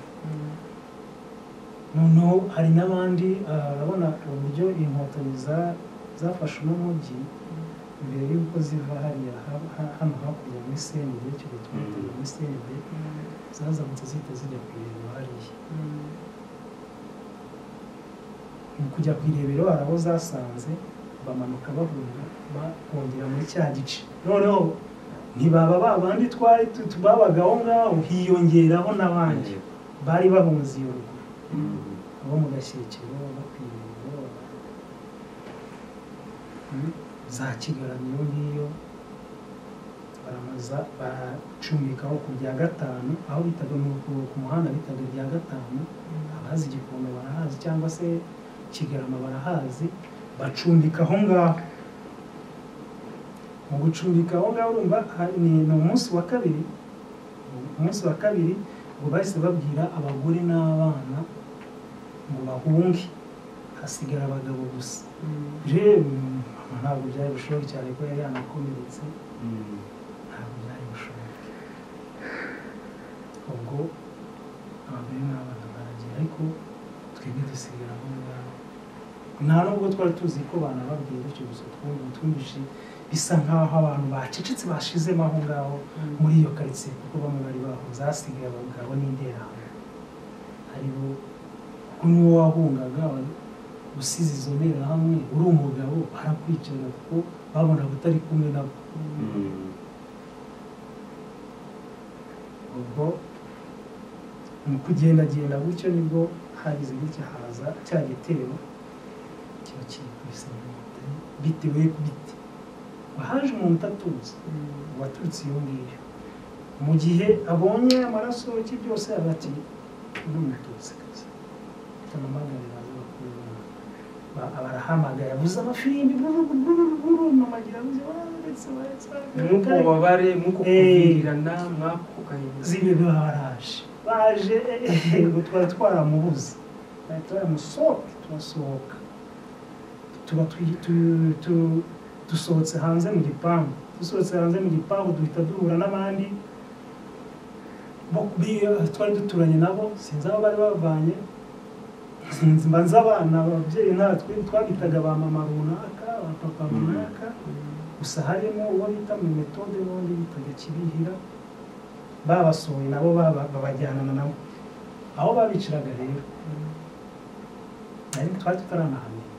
noneho hari n'abandi ah, urabona uburyo inkotanyi za- zafashe uno mujyi mbere y'uko ziva hariya ha- ha- hano hakurya muri sende icyo gihe twitaga muri sende zazamutse zihita zijya ku irembo hariya mu kujya ku irebero hari aho zasanze bamanuka bahurira bakongera muri cya gice noneho ntibaba ba bandi twari tu- tu- babaga aho ngaho hiyongeraho n'abandi bari bahunze iyo rugo Mm, abo mu gashyikiro abo ku irembo Mm, za kigaramiyo ngiyo baramaza bacumikaho ku bya gatanu aho bitaga mu- ku- ku muhanda bitaga bya gatanu abazi igikondo barahazi cyangwa se kigarama barahazi bacumbika aho ngaho mu gucumbika aho ngaho urumva ha- ni ni umunsi wa kabiri umunsi wa kabiri ngo bahise babwira abagore n'abana ngo bahunge hasigara abagabo gusa rero mama ntabwo byari bushoboke cyane ko yari yanakomeretse mm, ntabwo byari bushoboke ngo abagore n'abana baragiye ariko twebwe dusigara aho ngaho nta nubwo twari tuzi ko banababwiye gutyo gusa twumva twumvise bisa nk'aho abantu bacecetse bashizemo aho ngaho muri iyo karitsiye kuko bamwe bari bahuze hasigaye abagabo n'interahamwe hariho kuko niwo wahungaga usize izo nterahamwe uri umugabo arakwicara kuko babonaga utari kumwe nabo ubwo mu kugendagenda gutyo nibwo hagize gutya haza cya gitero kiba kiri kubisa bitewe ku biti wahaje umuntu utatuzi waturutse iyo ngiyo mu gihe abonye amaraso ki byose aba ati undi mututsi tumumagarira barahamagara buze amafirimbi mamagira buze waretse waretse mwuko ububabare mwuko kuvirirana mwako kanyuzi zibe baraje baje ngo twari twaramubuze twari twaramusohoka turasohoka tuba twi- tu- tu- dusohotse hanze mu gipangu dusohotse hanze mu gipangu duhita duhura n'abandi bo bi- twari duturanye nabo sinzi aho bari bavanye sinzi mbanza abana ababyeyi natwe twabitaga ba mama runaka ba papa runaka gusa harimo uwo bita mu metode n'undi bitaga kibihira babasohoye nabo baba- babajyanana nabo aho babiciraga rero ariko twari tutaranahamenya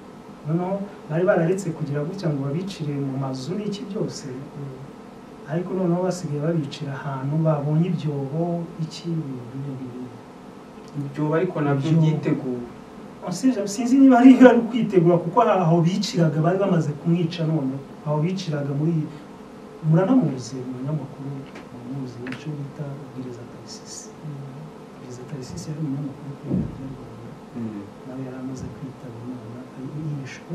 noneho bari bararetse kugira gutya ngo babicire mu mazu n'iki byose ariko noneho basigaye babicira ahantu babonye ibyobo iki ibintu n'ibindi bintu ibyobo ariko nabyo Ibyobo. byiteguwe Usibye- sinzi niba ari ari ukwitegura kuko hari aho biciraga bari bamaze kumwica none aho biciraga muri muranamuzi umunyamakuru muramuzi icyo bita ubwiriza tarisisi ubwiriza tarisisi yari umunyamakuru kuri radiyo rwanda nawe yari amaze kwitaba imana yishwe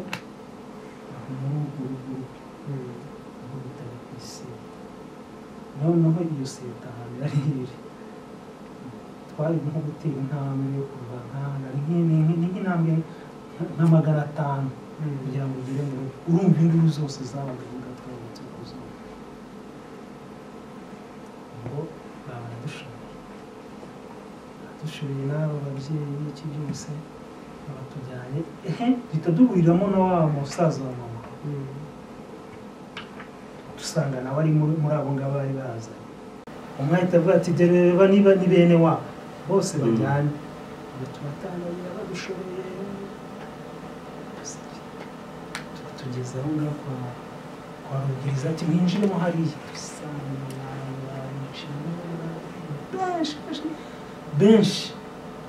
aho muri urwo rubyiruko ubwo bitari ku isi noneho iyo seta ahantu yari iri twari nko gutera intambwe yo kuva nk'ahantu ari nk'ini- ni nk'intambwe nka- nka magana atanu kugira ngo ugere mu rugo urumva induru zose zabaga avuga twabutse ku zuba ngo baba baradushoboye baradushoboye n'aba babyeyi n'iki byose babatujyanye ehe duhita duhuriramo na wa musaza wa mama dusanga nawe ari muri muri abo ngabo bari bazanye umwe ahita avuga ati dore reba niba ni bene wabo bose Mm. bajyanye ngo tubatangira badushoboye Tuba tugeze aho ngaho kwa kwa rubwiriza ati mwinjiremo hariya dusanga abantu baricamo, benshi benshi benshi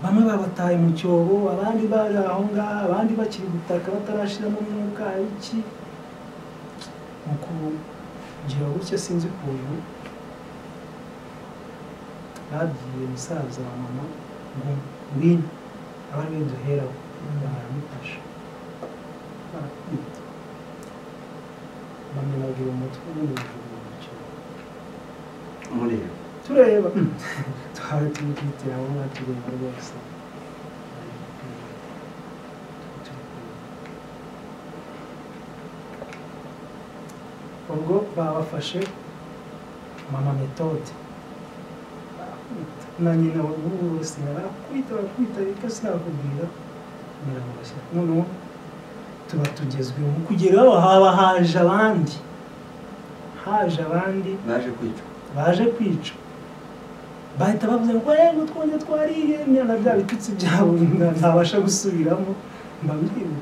bamwe babataye mu cyobo abandi bari aho ngaho abandi bakiri gutaka batarashiramo umwuka iki nuko ngira gutya sinzi ukuntu babwiye musaza wa mama ngo ngwino aba ariwe duheraho baramufasha barakubita bamenagira umutwe n'umugabo mu cyobo umureba tureba twari turi kwitira aho ngaho tureba rwose ubwo babafashe mama metode barakubita na nyina wa ubu wese barakubita barakubita ariko sinakubwira kugira ngo bashyire noneho tuba tugezweho kugeraho haba haje abandi haje abandi baje kwicwa baje kwica bahita bavuze ngo eee ngo twongere twariye na bya bitutsi byabo nta- ntabasha gusubiramo mbabwire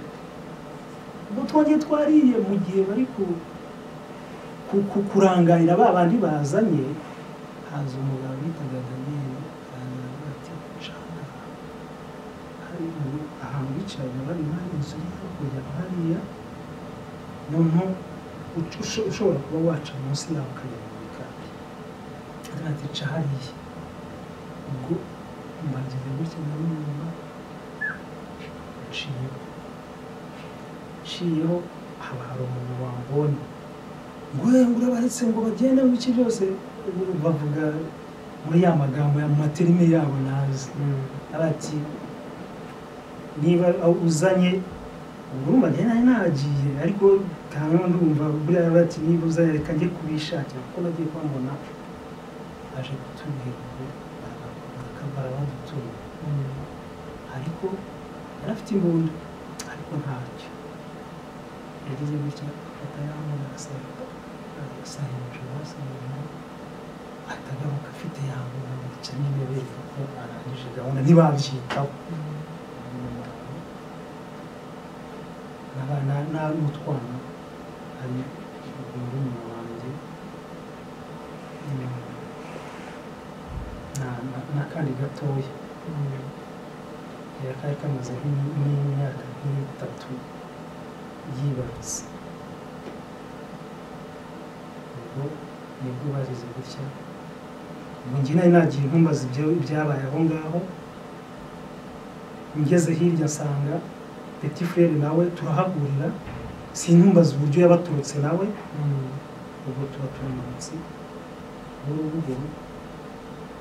ngo twongere twariye mu gihe bari ku- ku- ku- kurangarira ba bandi bazanye haza umugabo bitaga daniyeli arangira avuga ati nshaka hari ubu- ahantu bicaraga bari hari inzu iri hakurya hariya noneho uca- usho- ushobora kuba waca munsi yaho ukagera mu bikari ntatica hariya ubwo mbagize gutya na numva nciyeho nciyeho haba hari umuntu wambonye ngo ngo urabaretse ngo bagende ngo iki byose bavuga muri ya magambo ya mu materime yabo nazi arati niba uzanye urumva njye nari nagiye ariko kandi ndumva buriya bati niba uzanye reka njye kubishakira kuko nagiye kubabona aje kutubwira ngo barabakora mfite imbunda ariko ntacyo yagize gutya afata yamuha arasenga arasa hejuru hasi hejuru atagaruka afite yamuha yica nyine bereka ko arangije gahunda ntibabyitaho n'abana n'utwana hari murumuna wanjye na- na- n'akandi gatoya kari kamaze nk'i- nk'imyaka nk'itatu yibarutse ubwo nibwo bazize gutya ubu njye nari nagiye nkumbaza ibyo byabaye aho ngaho ngeze hirya nsanga peti frere nawe turahahurira sintumbaze uburyo yabaturutse nawe ubwo tuba turi munsi y'urubuguru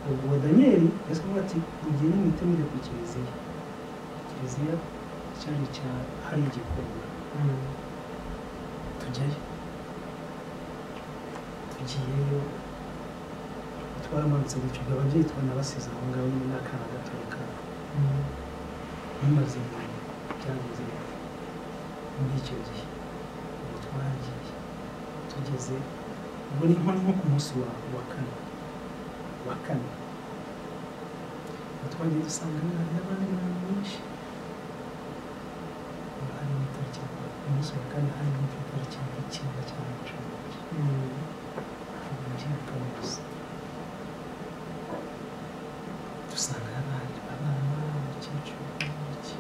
ubwo daniyeli yasa nkuko ati mugende mwite mujya ku kiliziya kiliziya cyari cya hari igikorwa tujyayo tugiyeyo twamanutse gucunga ababyeyi twanabasize aho ngaho nyine n'akana gatoya kabo bimaze ibintu byageze muri icyo gihe ubu twagiye tugeze ubwo ni nko ni nko ku munsi wa wa kane wa kane ubu twagiye dusanga hari n'abandi bantu benshi ubu hari n'itariki ku munsi wa kane hari n'itariki y'icyenda cyangwa cumi n'ebyiri ubujyakambuza dusanga abandi abana abakecuru n'iki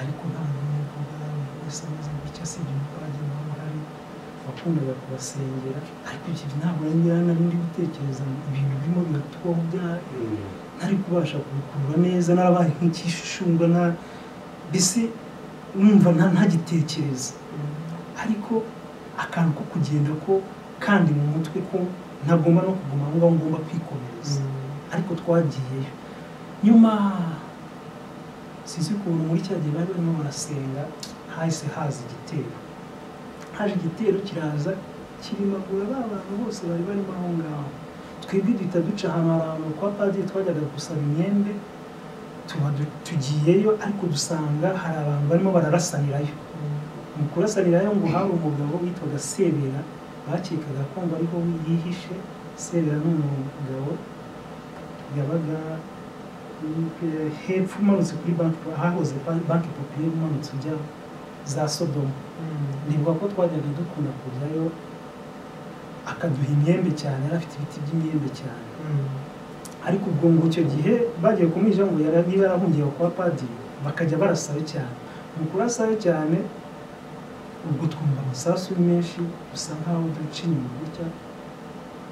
ariko nta n'umwe uvuga wese ameze gutya asibye umupadiri waba uhari wakundaga kubasengera ariko ibyo ntabwo nari nari ndi gutekereza ibintu birimo biratubaho bya ntari kubasha kubikurura neza narabaye nk'icyishushungwa na mbese numva nta ntagitekereza ariko akantu ko kugenda ko kandi mu mutwe ko ntagomba no kuguma aho ngaho ngomba kwikomereza ariko twagiyeyo nyuma sinzi ukuntu muri cya gihe bari barimo barasenga hahise haza igitero haje igitero kiraza kirimagura ba bantu bose bari barimo aho ngaho twebwe duhita duca ahantu hari ahantu kwa padiri twajyaga gusaba imyembe tuba du- tugiyeyo ariko dusanga hari abantu barimo bararasanirayo mu kurasanirayo ngo hari umugabo witwaga sebera bakekaga ko ngo ariho yihishe sebera ni umugabo yabaga mm, eh, hepfo umanutse kuri banki hahoze Ban- banki popiyeri umanutse ujya za sodomu nibuka ko twajyaga dukunda kujyayo akaduha imyembe cyane yari afite ibiti by'imyembe cyane ariko ubwo ngo icyo gihe bagiye kumwija ngo yara- niba yarahungiye kwa padiri bakajya barasayo cyane mu kurasayo cyane ubwo twumva amasasu ari menshi dusa nkaho duca inyuma gutya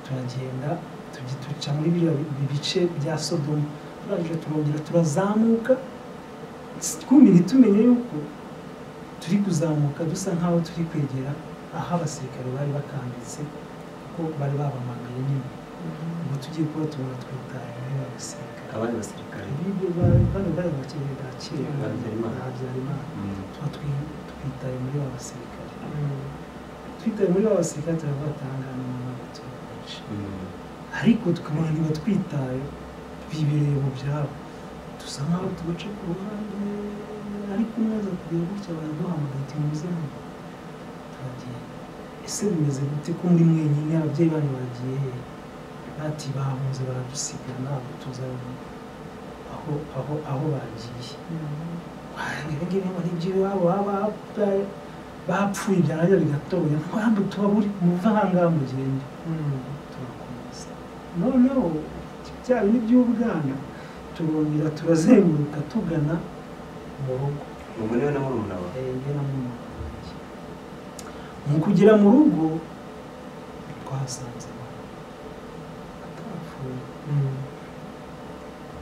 turagenda tujya duca muri biriya bi- bice bya sodomu turangije turongera turazamuka twumva ntitumenye yuko turi kuzamuka dusa nkaho turi kwegera aho abasirikare bari bakambitse kuko bari babamagaye nyine ubu tugiye kuba tubona twitaye abasirikare abandi basirikare bibyo ba- bano bari abakene ba kera Ba Habyarimana. ba Habyarimana tuba twi- twitaye muri ba basirikare twitaye muri ba basirikare turavuga atangana n'abaturage benshi ariko tukabona niba twitaye bibereye mu byabo dusa nkaho tubaca ku ruhande ariko neza kureba gutya baraduhamagara ati muze hano turagiye ese bimeze gute ko muri mwenyine ababyeyi banyu baragiye he bati bahunze baradusiga ntabwo tuzabona aho aho aho bagiye ngibi ngo nibyo iwabo baba bapfa- bapfuye byarangira bigatoya ntabwo tuba buri muva ahangaha mugende turakomeza noneho bya bindi by'ubwana turongera turazenguruka tugana mu rugo ubu niwe na murumuna wawe renge na mama wanjye mu kugera mu rugo twahasanze abantu batapfuye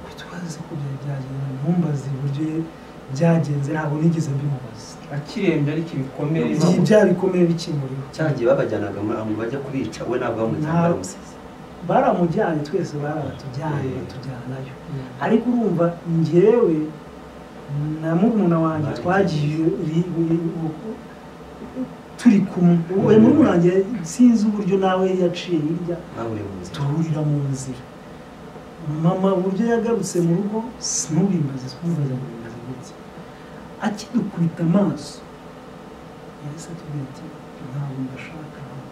kuko twazi ko byari byagenze ntumbaze uburyo byagenze ntabwo nigeze mbimubaza akirembye ariko ibikomere igihe bya bikomeye bikimuriho cya gihe babajyanaga muri aho bajya kubica we ntabwo bamujyana Nta- baramusize baramujyanye twese barabatujyanye Mm. batujyanayo ariko urumva njyewe na murumuna wanjye Bagiye. twagiye ri- ri- uku- turi kumwe we murumuna wanjye sinzi uburyo nawe yaciye hirya bahuriye mu nzira duhurira mu nzira mama uburyo yagarutse mu rugo sinubimbaze twumvaga nkumvaza gutya akidukubita amaso yahise atubwira ati ntabwo mbashaka hano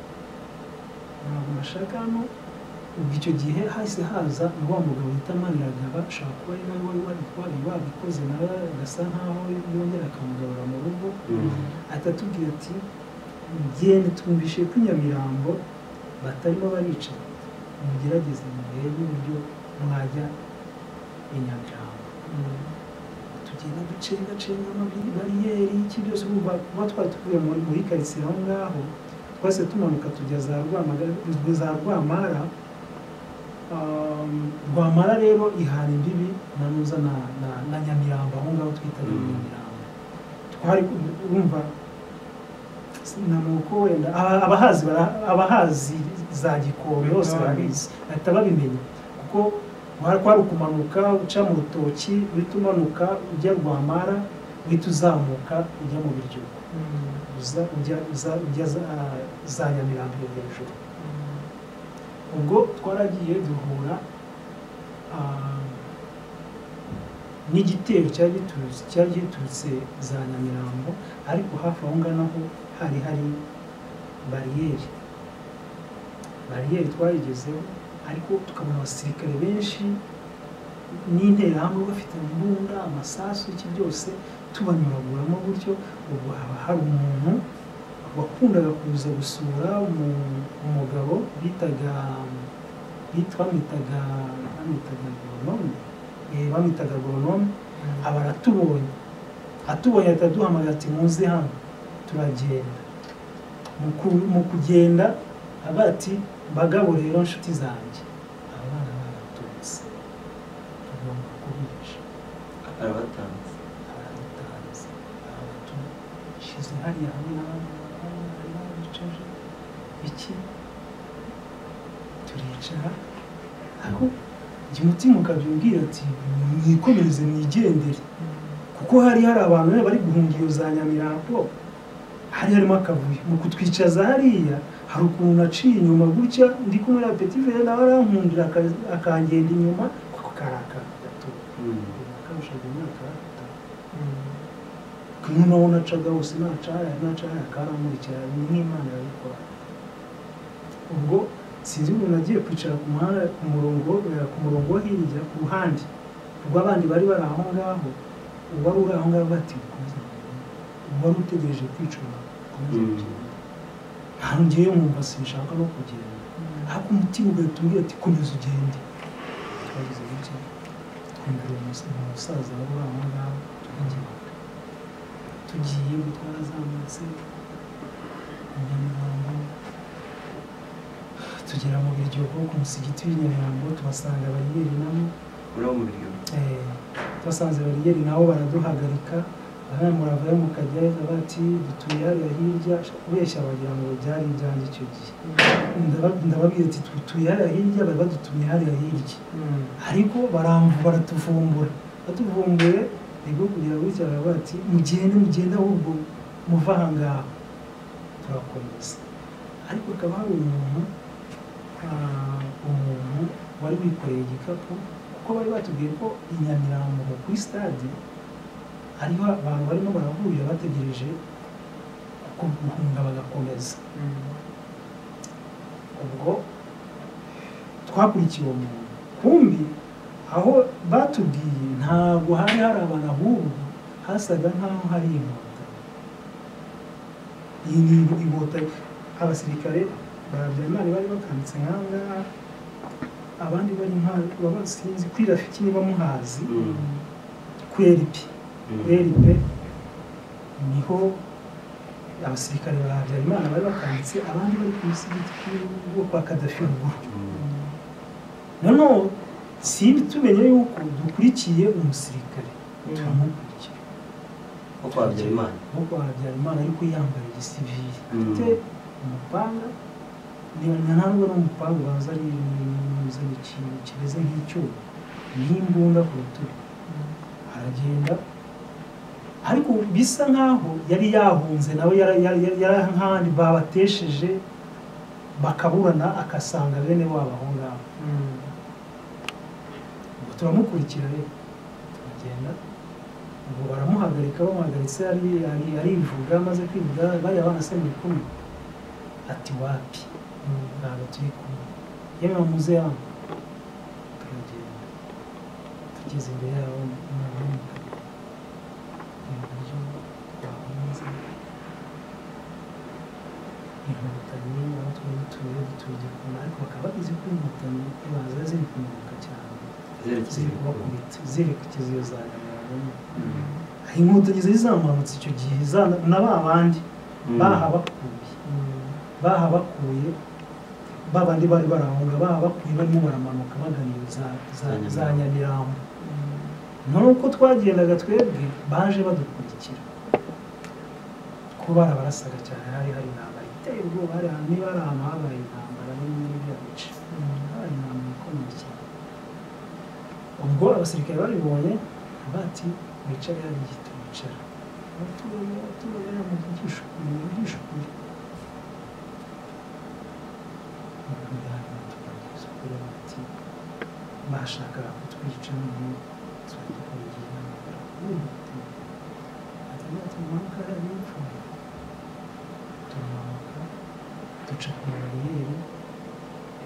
ntabwo mbashaka hano ubwo icyo gihe hahise haza wa mugabo wita maniragaba ashobora kuba ari nawe wari wari wari wabikoze nawe agasa nkaho yongera akamugarura mu rugo ahita atubwira ati genda twumvishe ko i nyamirambo batarimo baricara mugerageze murebe uburyo mwajya i nyamirambo tugenda ducenga cenga bariyeri iki byose kuba kuba twari tuvuye muri muri karitsiye aho ngaho twese tumanuka tujya za rwamagara za rwamara Um, rwamara rero ihana imbibi na nuza na, na, na nyamirambo aho ngaho twitaga Mm. nyamirambo twari urumva nanuko wenda aba- abahazi bara- abahazi za gikobe bose Mm. barabizi bahita babimenya kuko kwari kwari ukumanuka uca mu rutoki uhita umanuka ujya rwamara uhita uzamuka ujya mu biryo uza ujya uza ujya za, za nyamirambo hejuru ubwo twaragiye duhura ah, n'igitero cyari giturutse cyari giturutse za nyamirambo ariko hafi aho ngaho naho hari hari bariyeri bariyeri twayigezeho ariko tukabona abasirikare benshi n'interahamwe bafite imbunda amasasu iki byose tubanyuraguramo gutyo ubu haba hari umuntu wakundaga kuza gusura umu- umugabo bitaga bit- bamwitaga bamwitaga goronome bamwitaga goronome aba aratubonye atubonye ahita aduhamagara ati muze hano turagenda Mu ku- mu kugenda avuga ati bagabo rero nshuti zanjye aba bana baratutse tugomba kubica arabatanze abatanze abatushyize hariya hamwe n'abandi bantu bari babicaje iki turicara aho igihe umutima ukabyumbwira ati mwikomereze mwigendere kuko hari hari abantu bari bari guhunga iyo za nyamirambo hari harimo akavuyo mu kutwicaza hariya hari ukuntu naciye inyuma gutya ndi kumwe na petivere nawe arankundira aka- akangenda inyuma kuko karakaga gato kabushaga imyaka itanu kumwe n'uwo nacaga wose nacaya nacaya karamurikira n'imana irabikora ubwo sinzi umuntu agiye kwicara ku muhanda ku murongo eh, ku murongo wo hirya ku ruhande rw'abandi bari bari aho ngaho uwari uri aho ngaho bati "Mukomeze mugende." uwari utegereje kwicuma "Mukomeze Mm. mugende." ntawe ngewe mwumva sinshaka no kugenda ariko umutima ugahita umbwira ati komeza ugende twagize gutya twumvira umus- umusaza wari uri aho ngaho turagimanuka tugiye ngo twarazamutse inyamirambo tugera mu biryogo ku musigiti w'inyamirambo tubasanga bariyeri namo muri abo mu biryo Eh, twasanze bariyeri nabo baraduhagarika bamwe muravayo mukajya bati dutuye hariya hirya kubeshya bagira ngo byari ibyanjye icyo gihe Ndaba- ndababwira ati dutuye hariya hirya bari badutumye hariya hirya ariko baramvu baratuvumbura batuvumbuye nibwo kugira ngo bityo baravuga bati mugende mugende ahubwo muva aha ngaha turakomeza ariko hakaba hari umuntu ah, umuntu wari wikoreye igikapu kuko bari batubwiye ko i Nyamirambo kuri stade hariho abantu barimo barahurira bategereje kuko guhunga bagakomeza ubwo twakurikiye uwo muntu kumbi aho batubwiye ntabwo hari hari abantu ahubwo hasaga nk'aho hari inkotanyi iyi ni inkotanyi abasirikare ba habyarimana bari bakambitse nk'aha ngaha abandi bari nk'aho baba sinzi kuri rafiki niba muhazi kweri pe kweri pe niho abasirikare ba habyarimana bari bakambitse abandi bari ku musigiti wo kwa kadafi ruguru noneho simbi tumenye yuko dukurikiye umusirikare turamukurikira ko kwa Habyarimana nk'uko habyarimana ariko yambaye igisivili Mm. afite umupanga nta nubwo ari umupanga ubanza ari unyuze mu kintu kimeze nk'icyuma n'imbunda ku rutugu aragenda ariko bisa nk'aho yari yahunze nawe yara- yara- yara- yari nk'ahandi babatesheje bakaburana agasanga bene wabo aho ngaho turamukurikira rero turagenda ubwo baramuhagarika bamuhagaritse ari- ari- arivuga amaze kwivuga bariya bana se muri kumwe ati wapi Mm, ntabwo turi kumwe yewe bamuze hano turagenda tugeze imbere yabo umwana w'umugabo mu buryo bahunze inkotanyi aho twari dutuye dutuye igikona ariko bakaba bagize ko inkotanyi baza ziri kumanuka cyane zerekeza ziri ku rugo. kubakubita zerekeza iyo zaganiramo inkotanyi zari zamanutse icyo gihe za- na ba bandi Mm. bahabakuye bahabakuye ba bandi bari barahunga bahabakuye barimo baramanuka bagana iyo za- za- za Za Nyamirambo. nyamirambo nuko twagendaga twebwe baje badukurikira ko barabarasaga cyane hari hari intambara iteye ubwoba hari ahantu niba hari ahantu habaye intambara n'ibindi n'ibyo bice habaye intambara ikomeye cyane ubwo abasirikare babibonye bati wicare hariya giti wicara abaturage abaturage hariya muvugisha ukuri muvugisha ukuri tukavugisha ukuri bati bashakaga kutwica none turadukungiye n'amagara tumanuka hariya n'imfungwa turamanuka duca ku bariyeri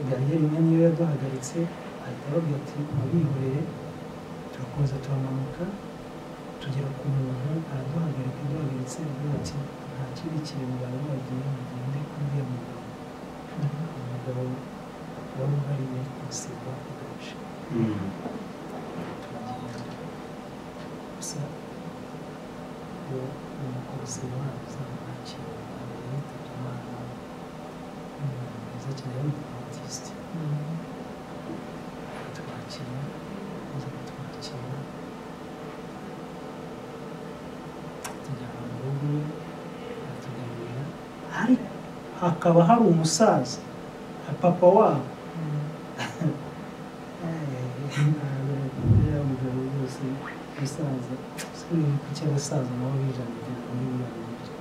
bariyeri imwe niyo yaduhagaritse ahita ababwira ati mubihorere turakomeza turamanuka tugera ku muntu araduhagarika duhagaritse agira ati nta kibi kintu bari bagiye mugende kubwira mugabo umugabo wari uhariye gusiba agace Mm. gusa uwo umukozi waza nakira yitabye imana umuntu mwiza cyane w'umubatisite twakira aza kutwakira tujyana mu rugo iwe aratuganira ariko hakaba hari umusaza papa wabo uriya mugabo rwose umusaza sibiri kuki abasaza nabo bijanije muri buriya buryo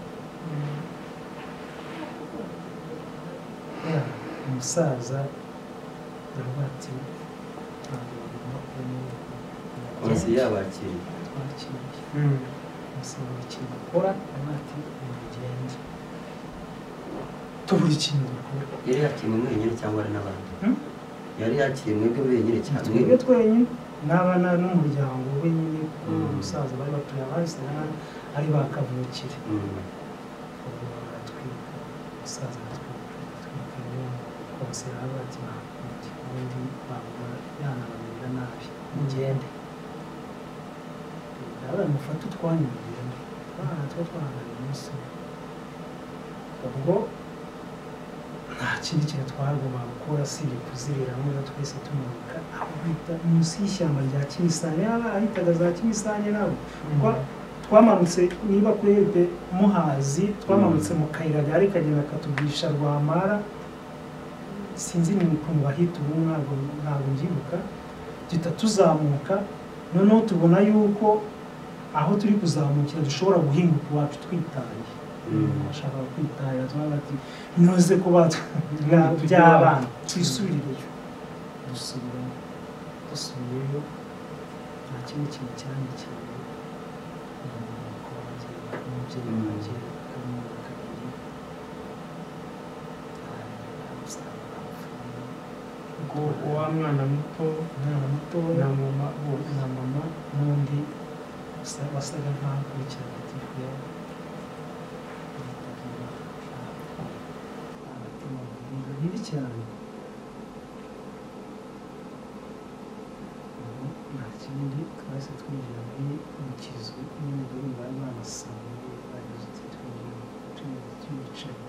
Ya, umusaza aravuga ati ntabwo bagomba kubona Polisi yabakiriye. twakiriye Mm. basaba buri kintu bakora aravuga ati mugende tubura ikintu dukora Yari yakiriwe mwenyine cyangwa ari n'abandi? Hmm? Yari yakiriwe mwebwe mwenyine cyangwa twebwe twenyine n'abana n'umuryango we nyine kuko Mm. umusaza bari batuye abahise n'abandi ari ba kavukire Mm. ubwo baratwika umusaza aratwika atwika rero kose aravuga ati ntakundi ubundi babura yanabamerera nabi mugende nawe mufate utwanyu mugende abana tuba twahanganye umunsi umwe. ubwo nta kindi kintu twagombaga gukora usibye kuzirira neza twese tumanuka aho bita munsi y'ishyamba rya kimisane yaba ahitaga za kimisane nabo Kwa- twamanutse niba kuri ebe muhazi twamanutse mu kayira gari kagenda katugisha rwamara sinzi ni ukuntu bahita ubu ntabwo ntabwo mbyibuka duhita tuzamuka noneho tubona yuko aho turi kuzamukira dushobora guhinguka iwacu twitaye Mm. ashaka kwitahira turavuga ati ntuze kuba bya- by'abana twisubireyo dusubirayo dusubiyeyo nta kindi kintu cyandikira umuko wanjye umubyeyi Mm. wanjye akamwaka kabiri arasanga apfuye Ubwo wa mwana muto umwana mutoya na mama bose na mama n'undi usa- wasaga nkaho akurikirana tifu yawe bibi cyane Ubu nta kindi twahise twinjira muri mu kizu n'umugore bari banasamuye bageze uti twinjira twinjira twicaye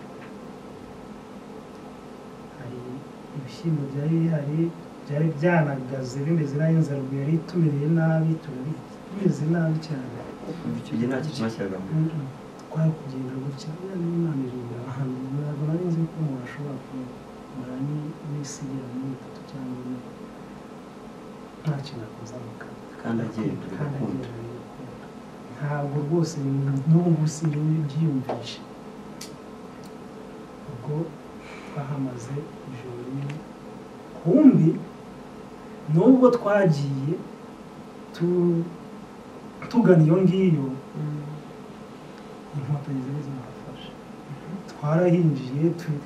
hari ibishyimbo byari bihari byari byanagaze bimeze nabi inzara ubwo yari itumereye nabi turabi bimeze nabi cyane Icyo gihe nta kintu bashyiragamo. twari kugenda gutya yari imana irindira ahantu ntabwo nari nzi ko umuntu ashobora kumara n'isi igera muri itatu cyangwa ine nta kintu akoze amakara Kandi agenda agakunda. ntabwo rwose n'ubu ngubu simbyiyumvisha ubwo twahamaze ijoro rimwe kumbi nubwo twagiye tu- tugana iyo ngiyo inkotanyi zari zahafashe twarahinjiye tu-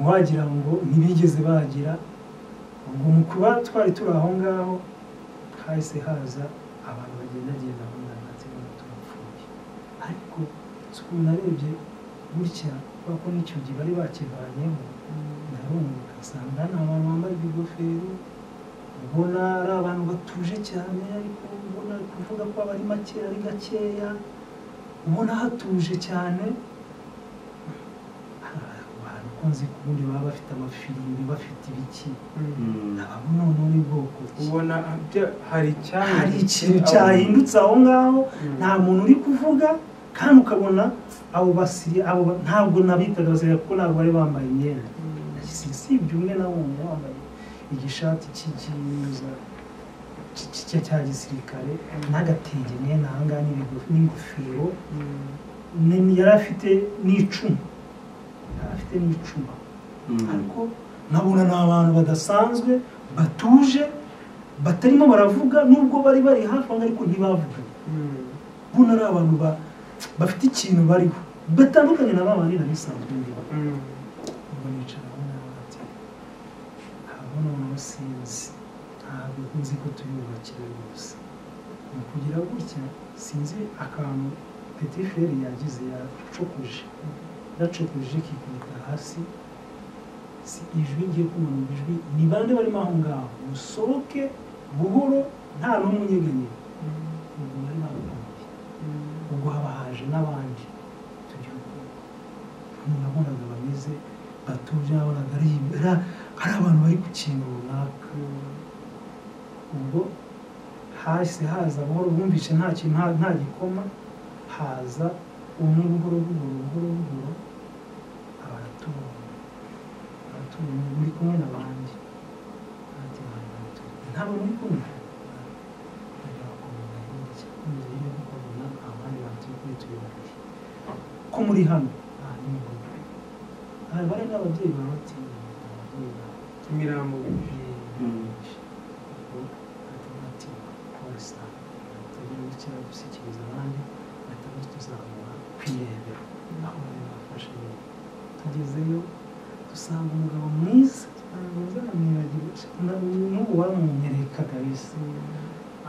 wagira ngo ntibigeze bagira ubwo mu kuba twari turi aho ngaho hahise haza abantu bagendagenda aho ngaho ndetse turapfuye ariko si ukuntu narebye gutya kubera ko n'icyo gihe bari bakivanyeho ndarumva ugasanga ni abantu bambaye ibigofero ubona ari abantu batuje cyane ariko ubona kuvuga ko aba ari makeya ari gakeya ubona hatuje cyane abantu ukunze kubundi baba bafite amafirimbi bafite ibiki ntabwo noneho ni bwoko ki ubona bya- hari icyahindutse hari ikintu aho. cyahindutse aho ngaho Mm. nta muntu uri kuvuga kandi ukabona abo basiri abo ba- ntabwo nabitaga basiriya kuko ntabwo bari bambaye imyenda Mm. usibye umwe na umwe wambaye igishati cy'ikiza cya gisirikare n'agatenge mwene aha ngaha n'ibigo- n'ingofero Mm. ni- yari afite n'icumu yari afite n'icumu ariko nkabona ni abantu badasanzwe batuje batarimo baravuga nubwo bari bari hafi aho ariko ntibavuga Mm. buno ari abantu ba- bafite ikintu bariho batandukanye na ba bandi nari bisanzwe ndiho Mm. ubwo nicara aho ngaho ati habona umuntu sinzi ntabwo nzi ko turiyubakira rwose ni ukugira gutya sinzi akantu petiferi yagize yacukuje yacukuje kikubita hasi si ijwi ngiye kumanura ijwi ni bande barimo aho ngaho musohoke buhoro nta n'umwe unyeganyega ubwo bari babipangiye Mm. ubwo haba haje n'abandi tugihugu nabonaga bameze batuje nabonaga ari ari- ari abantu bari ku kintu runaka ubwo hahise haza buhoro bumvishe nta kintu nta- nta gikoma haza umwe buhoro buhoro buhoro buhoro abaratubona abaratubona muri kumwe n'abandi Ati, "Mwana wanjye, ntabwo muri kumwe Barakomeza hirya, hirya y'ibyo bakabona abandi bantu turi turi babiri ko muri hano nta n'umugore hari bari n'ababyeyi baba batinye ababyeyi babo imirambo tugezeyo dusanga umugabo mwiza n'ubu wamunyereka kabisa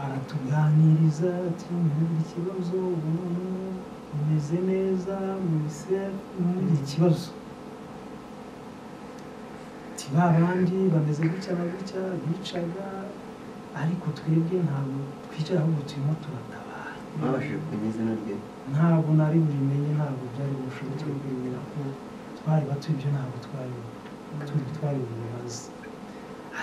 aratuganiriza ati ntihagire ikibazo ubu noneho umeze neza muri ikibazo ti ba bandi bameze gutya na gutya bicaga ariko twebwe ntabwo twicara ahubwo turimo turatabara mwabashije kumenya izina rye ntabwo nari burimenye ntabwo byari ubushoboke bwo kwemera ko twari bato ibyo ntabwo twari turi twari bubibaze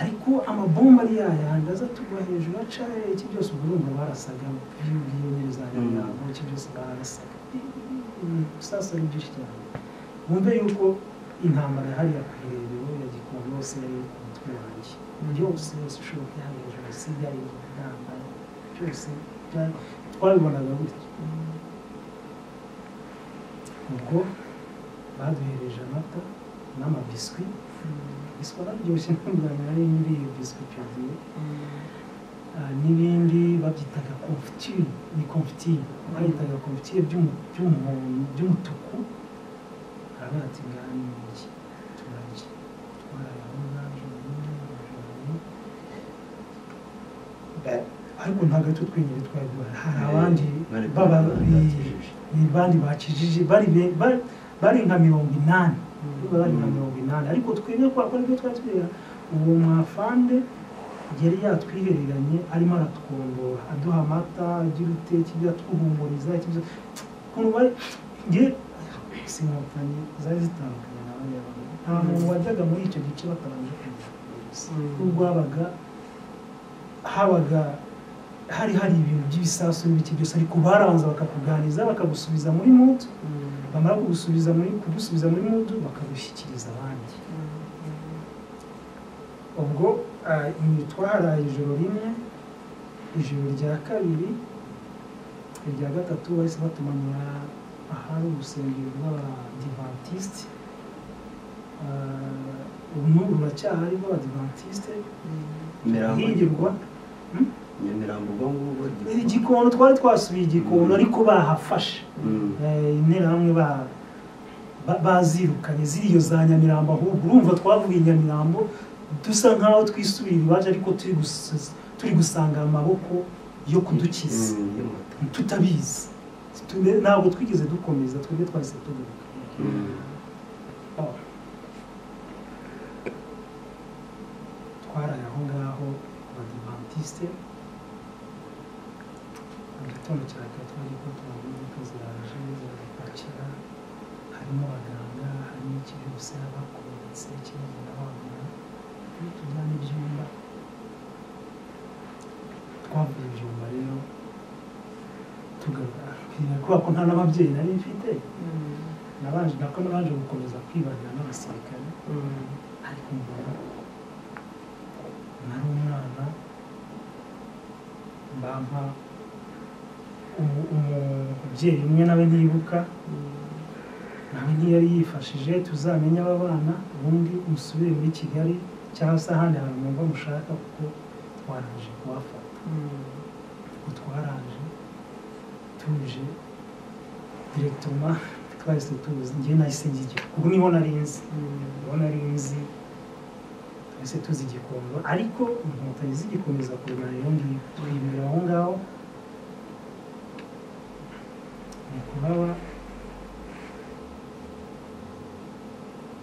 ariko amabomba ari yayandi aza tugwa hejuru aca iki byose ubwo urumva barasaga by'ubwiyo neza Mm. yabo iki byose barasaga sasa ari byinshi cyane wumve yuko intambara hariya ku irebero ya gikondo yose yari iri ku mutwe wanjye byose yose ishoboka yari hejuru si byari intambara byose byari- twabibonaga gutya ubwo baduhereje amata n'amabiswi biswi araryoshye ntunganya nari nyiriye biswi icyo gihe Ah, n'ibindi babyitaga konfitire ni konfitire bayitaga konfitire by'umu- by'umuhondo by'umutuku hariya ati ngaha ni iki turarya twaraye aho ngaho ijoro Ba- ariko ntabwo ari twe twenyine twari duhari hari abandi Bari- baba bakijije. ni bandi bakijije bari be- bari- bari nka mirongo inani Mm. bari nka Mm. mirongo inani ariko twebwe kwa ko nibyo twari tubera uwo mwafande yari yatwihereranye arimo aratwondora aduha amata agira uteke ibyo atuhumuriza ikibyo ukuntu bari nge si inkotanyi zari zitandukanye na bariya bantu nta muntu wajyaga muri icyo gice batabanje kumenya Mm. n'ubwo habaga habaga hari hari ibintu by'ibisasu n'ibiki byose ariko barabanza bakakuganiza bakagusubiza muri mudu bamara kugusubiza muri kugusubiza muri mudu bakagushyikiriza abandi ubwo ah, ni- twaharaye ijoro rimwe ijoro rya kabiri irya gatatu bahise batumanura ahari urusengero rw'abadivantisiti ubu n'ubu baracyahari b'abadivantisite Imirambo. ihingirwa nyamirambo ubwo ngubwo Eh, igikono twari twasubiye igikono ariko bahafashe Mm. Eh, interahamwe ba- ba- bazirukanye ziriyo za nyamirambo ahubwo urumva twavuye nyamirambo dusa nkaho twisubira iwacu ariko turi gusus- turi gusanga amaboko yo kudukiza Mm, y'inkotanyi. tutabizi Tune- ntabwo twigeze dukomeza twebwe twahise tugaruka Mm. Oh. twaraye aho ngaho abadivantisite mu gitondo cya kare twagiye ko imodoka ziraje ziradupakira harimo abaganga harimo ikirihuse abakomeretse kiragenda babona tujyana ibyumba twavuye ibyumba rero tugaruka kubera ko nta n'ababyeyi nari mfite nabanje nako nabanje gukomeza kwibana n'abasirikare ariko mbona nari umwana bampa umu- umubyeyi umwe nawe ntibuka nawe ntiyari yifashije tuzamenye aba bana ubundi musubire muri kigali cyangwa se ahandi hantu mwumva mushaka kuko twarangije kubafata kuko twaraje tuje direkitoma twahise tuzi njye nahise njya kuko niho nari nzi niho nari nzi twese tuzi igikondo ariko inkotanyi zigikomeza kurwanira undi turibera aho ngaho ni kubaba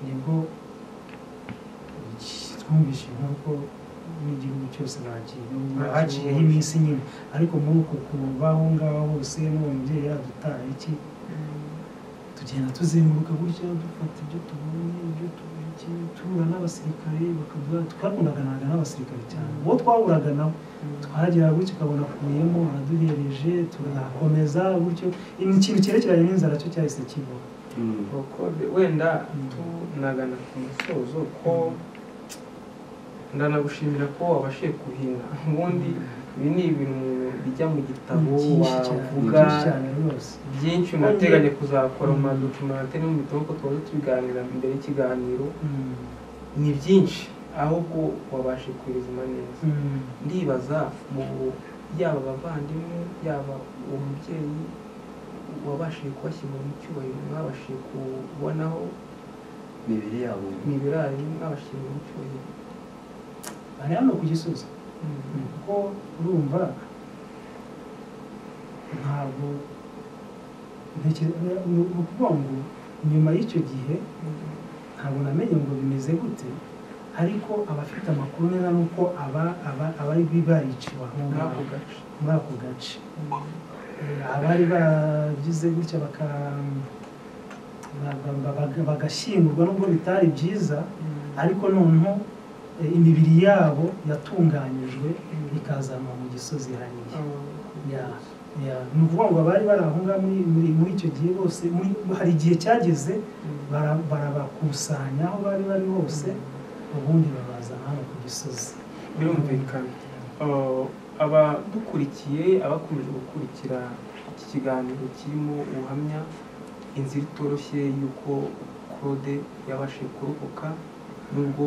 nibwo twumvise inkuru ko n'igihugu cyose bagiye haciyeho iminsi nyine ariko muri uko kuva aho ngaho hose n'uwo mubyeyi yadutaye iki tugenda tuzenguruka gutya dufata ibyo tubonye ibyo tubonye tuhura n'abasirikare bakavuga twakundanaga n'abasirikare cyane uwo twahuraga nabo twagera gutya ukabona akuyemo araduhereje turakomeza gutyo ikintu cyerekeranye n'inzara cyo cyahise kibaho Mm. ubukode wenda Mm. tunagana ku musozo ko ndanagushimira ko wabashije kuhina ubundi ibi ni ibintu bijya mu gitabo Ni byinshi cyane, ni wavuga byinshi cyane rwose byinshi unateganya kuzakora mu madocumente no mu bitabo ko tuba tubiganira mbere y'ikiganiro Mm. ni byinshi ahubwo wabashe kubizima neza Mm. ndibaza mu yaba abavandimwe yaba uwo mubyeyi wabashije kubashyingura mu cyubahiro mwabashije kubonaho imibiri yabo imibirare mwabashyingura mu cyubahiro bari hano ku gisozi Mm. kuko urumva ntabwo ntekereza ni ukuvuga ngo nyuma y'icyo gihe ntabwo namenye ngo bimeze gute ariko abafite amakuru neza ni uko aba aba abari bariciwe aho muri ngaho ako gace muri ako gace Mm. Eh, abari bagize gutya baka ba- ba- ba- bagashyingurwa nubwo bitari byiza ariko noneho eh, imibiri yabo yatunganyijwe ikazanwa mu gisozi hariya ya ya ni ukuvuga ngo abari bari aho ngaho muri muri- muri icyo gihe bose muri hari igihe cyageze Mm. bara- barabakusanya aho bari bari hose ubundi babazana hano ku gisozi birumvikana Uh, abadukurikiye abakomeje gukurikira iki kiganiro kirimo ubuhamya inzira itoroshye y'uko claude yabashije kurokoka nubwo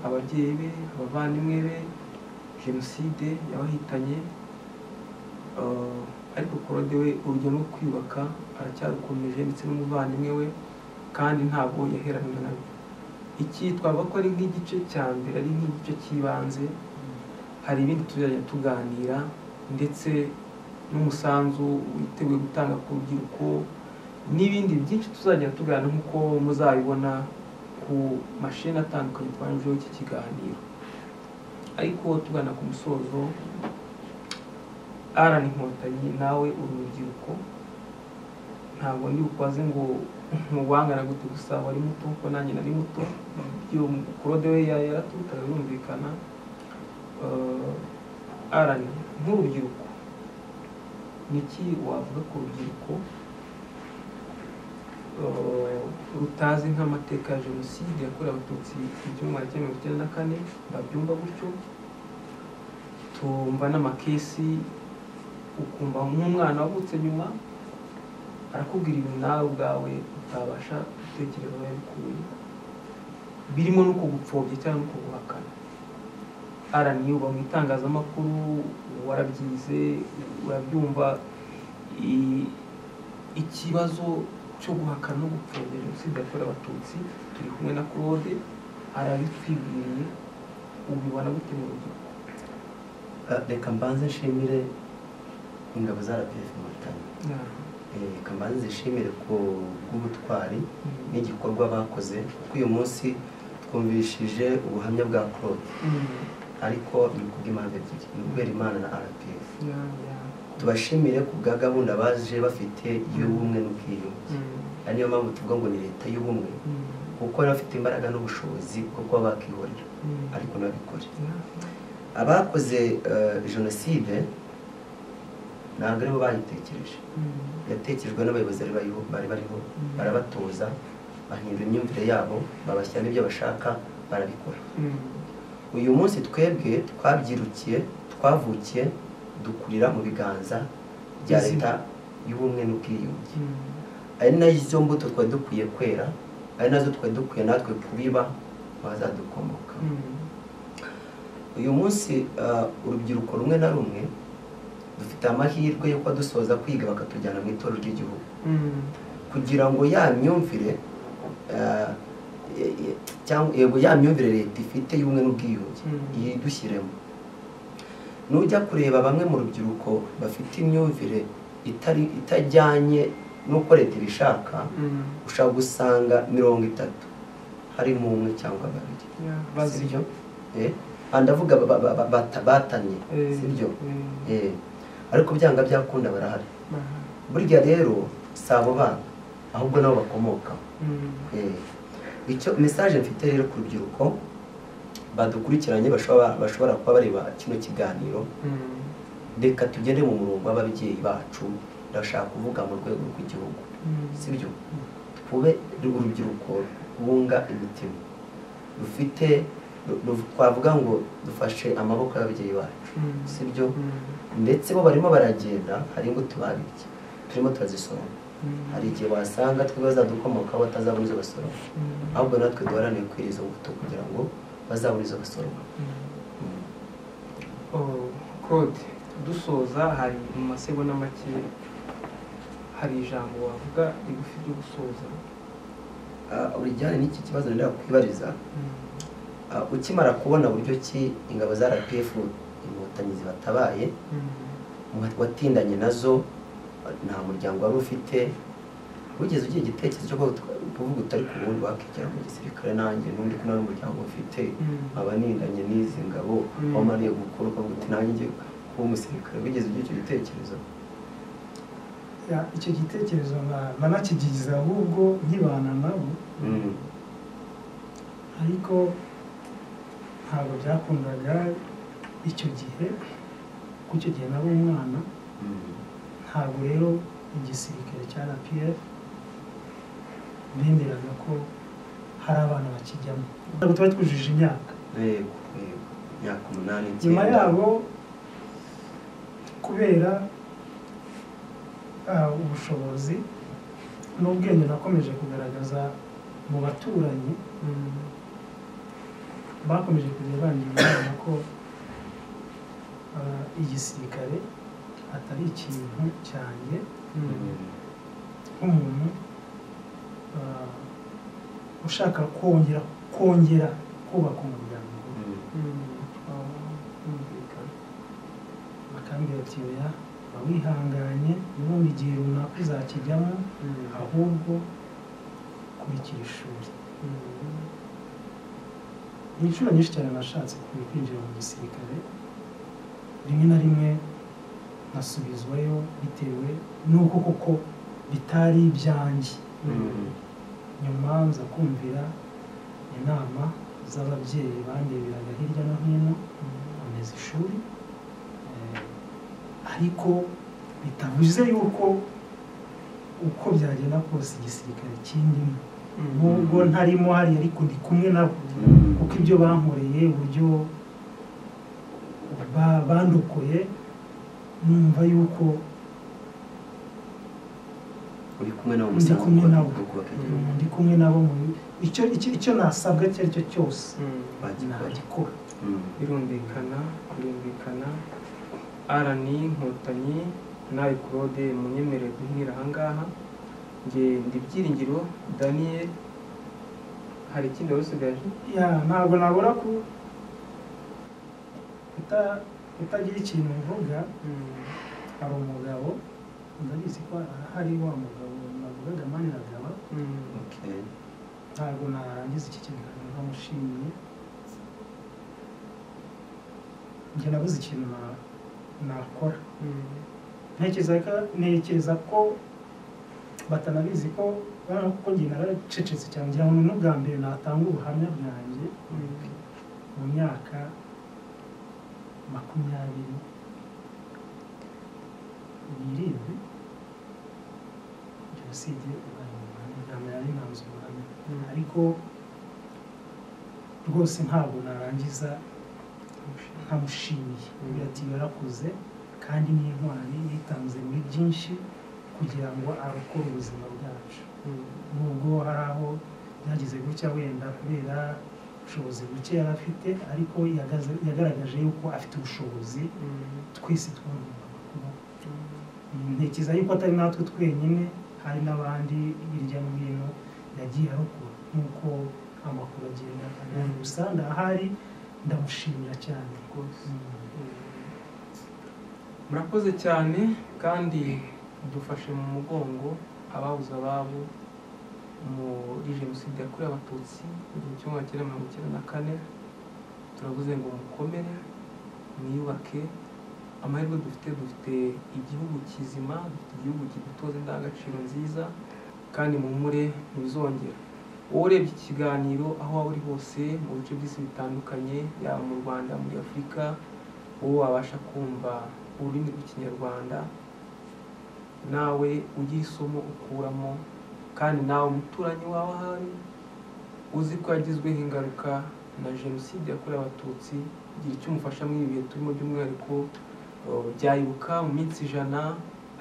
ababyeyi be abavandimwe be jenoside yabahitanye Uh, ariko claude we urugendo rwo kwiyubaka aracyarukomeje ndetse n'umuvandimwe we kandi ntabwo yaheranwe nabyo iki twavuga ko ari nk'igice cya mbere ari nk'igice cy'ibanze hari ibindi tuzajya tuganira ndetse n'umusanzu witeguye gutanga ku rubyiruko n'ibindi byinshi tuzajya tuganira nk'uko muzabibona ku mashini atandukanye twanyujeho iki kiganiro ariko tugana ku musozo arana inkotanyi nawe uri urubyiruko ntabwo ndi bukwaze ngo mubangana gute gusa wari muto kuko nanjye nari muto ibyo kurode we ya- yaraturutaga birumvikana Eh, arani nk'urubyiruko niki wavuga ku rubyiruko eh, rutazi nk'amateka ya jenoside yakorewe abatutsi igihumbi magana cyenda mirongo icyenda na kane babyumva gutyo tumva n'amakesi ukumva nk'umwana wavutse nyuma arakubwira ibintu nawe ubwawe utabasha gutekereza aho yabikuye birimo n'uko gupfobya cyangwa n'uko guhakana arani uba mu itangazamakuru warabyize urabyumva i- ikibazo cyo guhakana no gupfobya jenoside yakorewe abatutsi turi kumwe na claude arabitwibwiriye ubibona gute mu rubyiruko Ah, reka mbanze nshimire ingabo za rpf inkotanyi Eh, reka mbanze zishimire ku bw'ubutwari n'igikorwa bakoze kuko uyu munsi twumvishije ubuhamya bwa claude ariko ni kubw'impamvu ebyiri ni kubera imana na rpf tubashimire ku bwa gahunda baje bafite y'ubumwe n'ubwiyunge ari niyo mpamvu tuvuga ngo ni leta y'ubumwe kuko bari bafite imbaraga n'ubushobozi bwo kuba bakihorera ariko nabikore abakoze eh, jenoside ntabwo aribo bayitekereje yatekerejwe n'abayobozi bari bariho bari bariho barabatoza bahindura imyumvire yabo babashyiramo ibyo bashaka barabikora uyu munsi twebwe twabyirukiye twavukiye dukurira mu biganza bya Bizima. leta y'ubumwe n'ubwiyunge ari nazo mbuto twari dukwiye kwera ari nazo twari dukwiye natwe kubiba bazadukomoka uyu munsi ah, urubyiruko rumwe na rumwe dufite amahirwe yo kuba dusoza kwiga bakatujyana mu itorero ry'igihugu kugira ngo ya myumvire ah, e- e- cyangwa yego ya myumvire leta ifite y'ubumwe n'ubwiyunge Mm. yidushyiremo nujya kureba bamwe mu rubyiruko bafite imyumvire itari itajyanye n'uko leta ibishaka ushobora gusanga mirongo itatu harimo umwe cyangwa babiri sibyo Eh, aha ndavuga ba- ba- ba- bata- batanye sibyo Eh, ariko byanga byakunda barahari burya rero si abo bana ahubwo nabo bakomokaho Eh, icyo mesaje mfite rero ku rubyiruko badukurikiranye bashobora bashobora kuba bareba kino kiganiro reka tugende mu murongo w'ababyeyi bacu ndashaka kuvuga mu rwego rw'igihugu sibyo twube urubyiruko rwunga imitima rufite ru- ru- twavuga ngo dufashe amaboko y'ababyeyi bacu sibyo ndetse bo barimo baragenda hari imbuto babibye turimo turazisoroma hari igihe wasanga twebwe bazadukomokaho batazabona izo basoroma ahubwo natwe duharanire kwira izo mbuto kugira ngo bazabone izo basoroma Mm. claude dusoza hari mu masegonda make hari ijambo wavuga rigufi ryo gusoza Ah, urijyane n'iki kibazo ndenda kwibariza Ah, ukimara kubona buryo ki ingabo za rpf inkotanyi zibatabaye wa- watindanye nazo nta muryango wari ufite wigeze ugira igitekerezo cyo kuvuga- kuvuga utari ku wundi wakigera mu gisirikare nanjye n'undi ko nari umuryango ufite abaninganye n'izi ngabo Mm. wamariye gukora ukavuga uti nanjye ngiye kuba umusirikare wigeze ugira icyo gitekerezo Ya, icyo gitekerezo na- nanakigize ahubwo nkibana nabo Mm. ariko ntabwo byakundaga icyo gihe kuko icyo gihe nari umwana Mm. ntabwo rero igisirikare cya rpf bemeraga ko hari abana bakijyamo ntabwo tuba twujuje imyaka yego yego imyaka umunani nyuma icyenda. yabo kubera ah, ubushobozi n'ubwenge nakomeje kugaragaza mu baturanyi bakomeje kujya bangira inama ko ah, igisirikare atari ikintu cyanjye Mm. nk'umuntu ah, ushaka kongera kongera kubaka umuryango Mm. ah, bakambwira ati oya ba wihanganye nubundi igihe runaka uzakijyamo ahubwo kurikira ishuri ni inshuro nyinshi cyane nashatse kujya kwinjira mu gisirikare rimwe na rimwe nkasubizwayo bitewe n'uko koko bitari ibyanjye Mm. nyuma nza kumvira inama z'ababyeyi bandebereraga hirya no hino nkomeza ishuri eh, ariko bitavuze yuko uko byagenda kose igisirikare kindimo nubwo ntarimo hariya ariko ndi kumwe nabo Mm. kuko ibyo bankoreye uburyo ba- bandokoye numva yuko uri kumwe nabo Ndi kumwe nabo. kubaka igihugu ndi kumwe nabo mu icyo icyo icyo nasabwa icyo ari cyo cyose bagikora nagikora Mm. birumvikana birumvikana arani nkotanyi nawe claude munyemerere guhinira ahangaha nge ndi byiringiro daniel hari ikindi wari usigaje ya ntabwo nabura ko uta- utagira ikintu uvuga hari umugabo ndabizi ko hari wa mugabo navugaga maniragaba Okay. ntabwo narangiza iki kiganiro ntamushimiye njye nabuze ikintu na- nakora ntekereza ko ntekereza ko batanabizi ko kubera ko njye naracecetse cyane ngira ngo ni n'ubwa mbere natanga ubuhamya bwanjye mu myaka makumyabiri n'irindwi jenoside yabaye mu Rwanda ntabwo nari ntanze ubuhamya ariko rwose ntabwo narangiza nkamushimiye agira ati yarakoze kandi ni intwari yitanze muri byinshi kugira ngo arokore ubuzima bwacu nubwo hari aho byagize gutya wenda kubera ubushobozi buke yari afite ariko yagaze- yagaragaje yuko afite ubushobozi twese twagombaga kuba ntekereza yuko atari natwe twenyine hari n'abandi hirya no hino yagiye arokora nk'uko amakuru agenda agaragaza gusa ndahari ndamushimira cyane Mm. murakoze cyane kandi dufashe mu mugongo ababuze ababo muri jenoside yakorewe abatutsi mu gihe cyo mu wa cyenda mirongo icyenda na kane turavuze ngo mukomere mwiyubake amahirwe dufite dufite igihugu kizima dufite igihugu kidutoza indangagaciro nziza kandi mumure ntibizongera wowe urebye iki kiganiro aho waba uri hose mu bice by'isi bitandukanye yaba mu rwanda muri afurika wowe wabasha kumva ururimi rw'ikinyarwanda nawe ugira isomo ukuramo kandi nawe umuturanyi wawe ahari uzi ko yagizweho ingaruka na jenoside yakorewe abatutsi igira icyo umufasha muri ibi bihe turimo by'umwihariko eh, byayibuka mu minsi ijana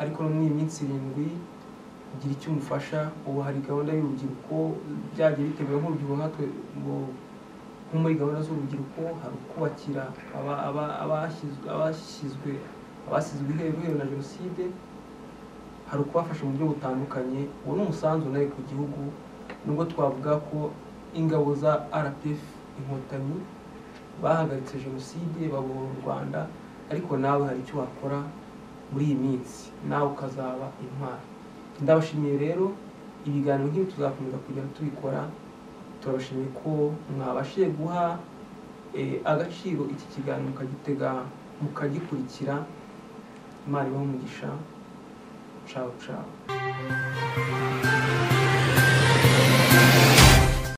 ariko no muri iyi minsi irindwi ugira icyo umufasha ubu hari gahunda y'urubyiruko byagiye biteguye nk'urubyiruko nkatwe ngo- nko muri gahunda z'urubyiruko hari ukubakira aba- aba- abashyizwe- abashyizwe abasizwe iheru iheru na jenoside hari ukubafasha mu buryo butandukanye uwo ni umusanzu nawe ku gihugu nubwo twavuga ko ingabo za rpf inkotanyi bahagaritse jenoside babohora u rwanda ariko nawe hari icyo wakora muri iyi minsi nawe ukazaba intwari ndabashimiye rero ibiganiro nk'ibi tuzakomeza kugenda tubikora turabashimiye ko mwabashije guha eh, agaciro iki kiganiro mukagitega mukagikurikira imana ibahe umugisha cawu cawu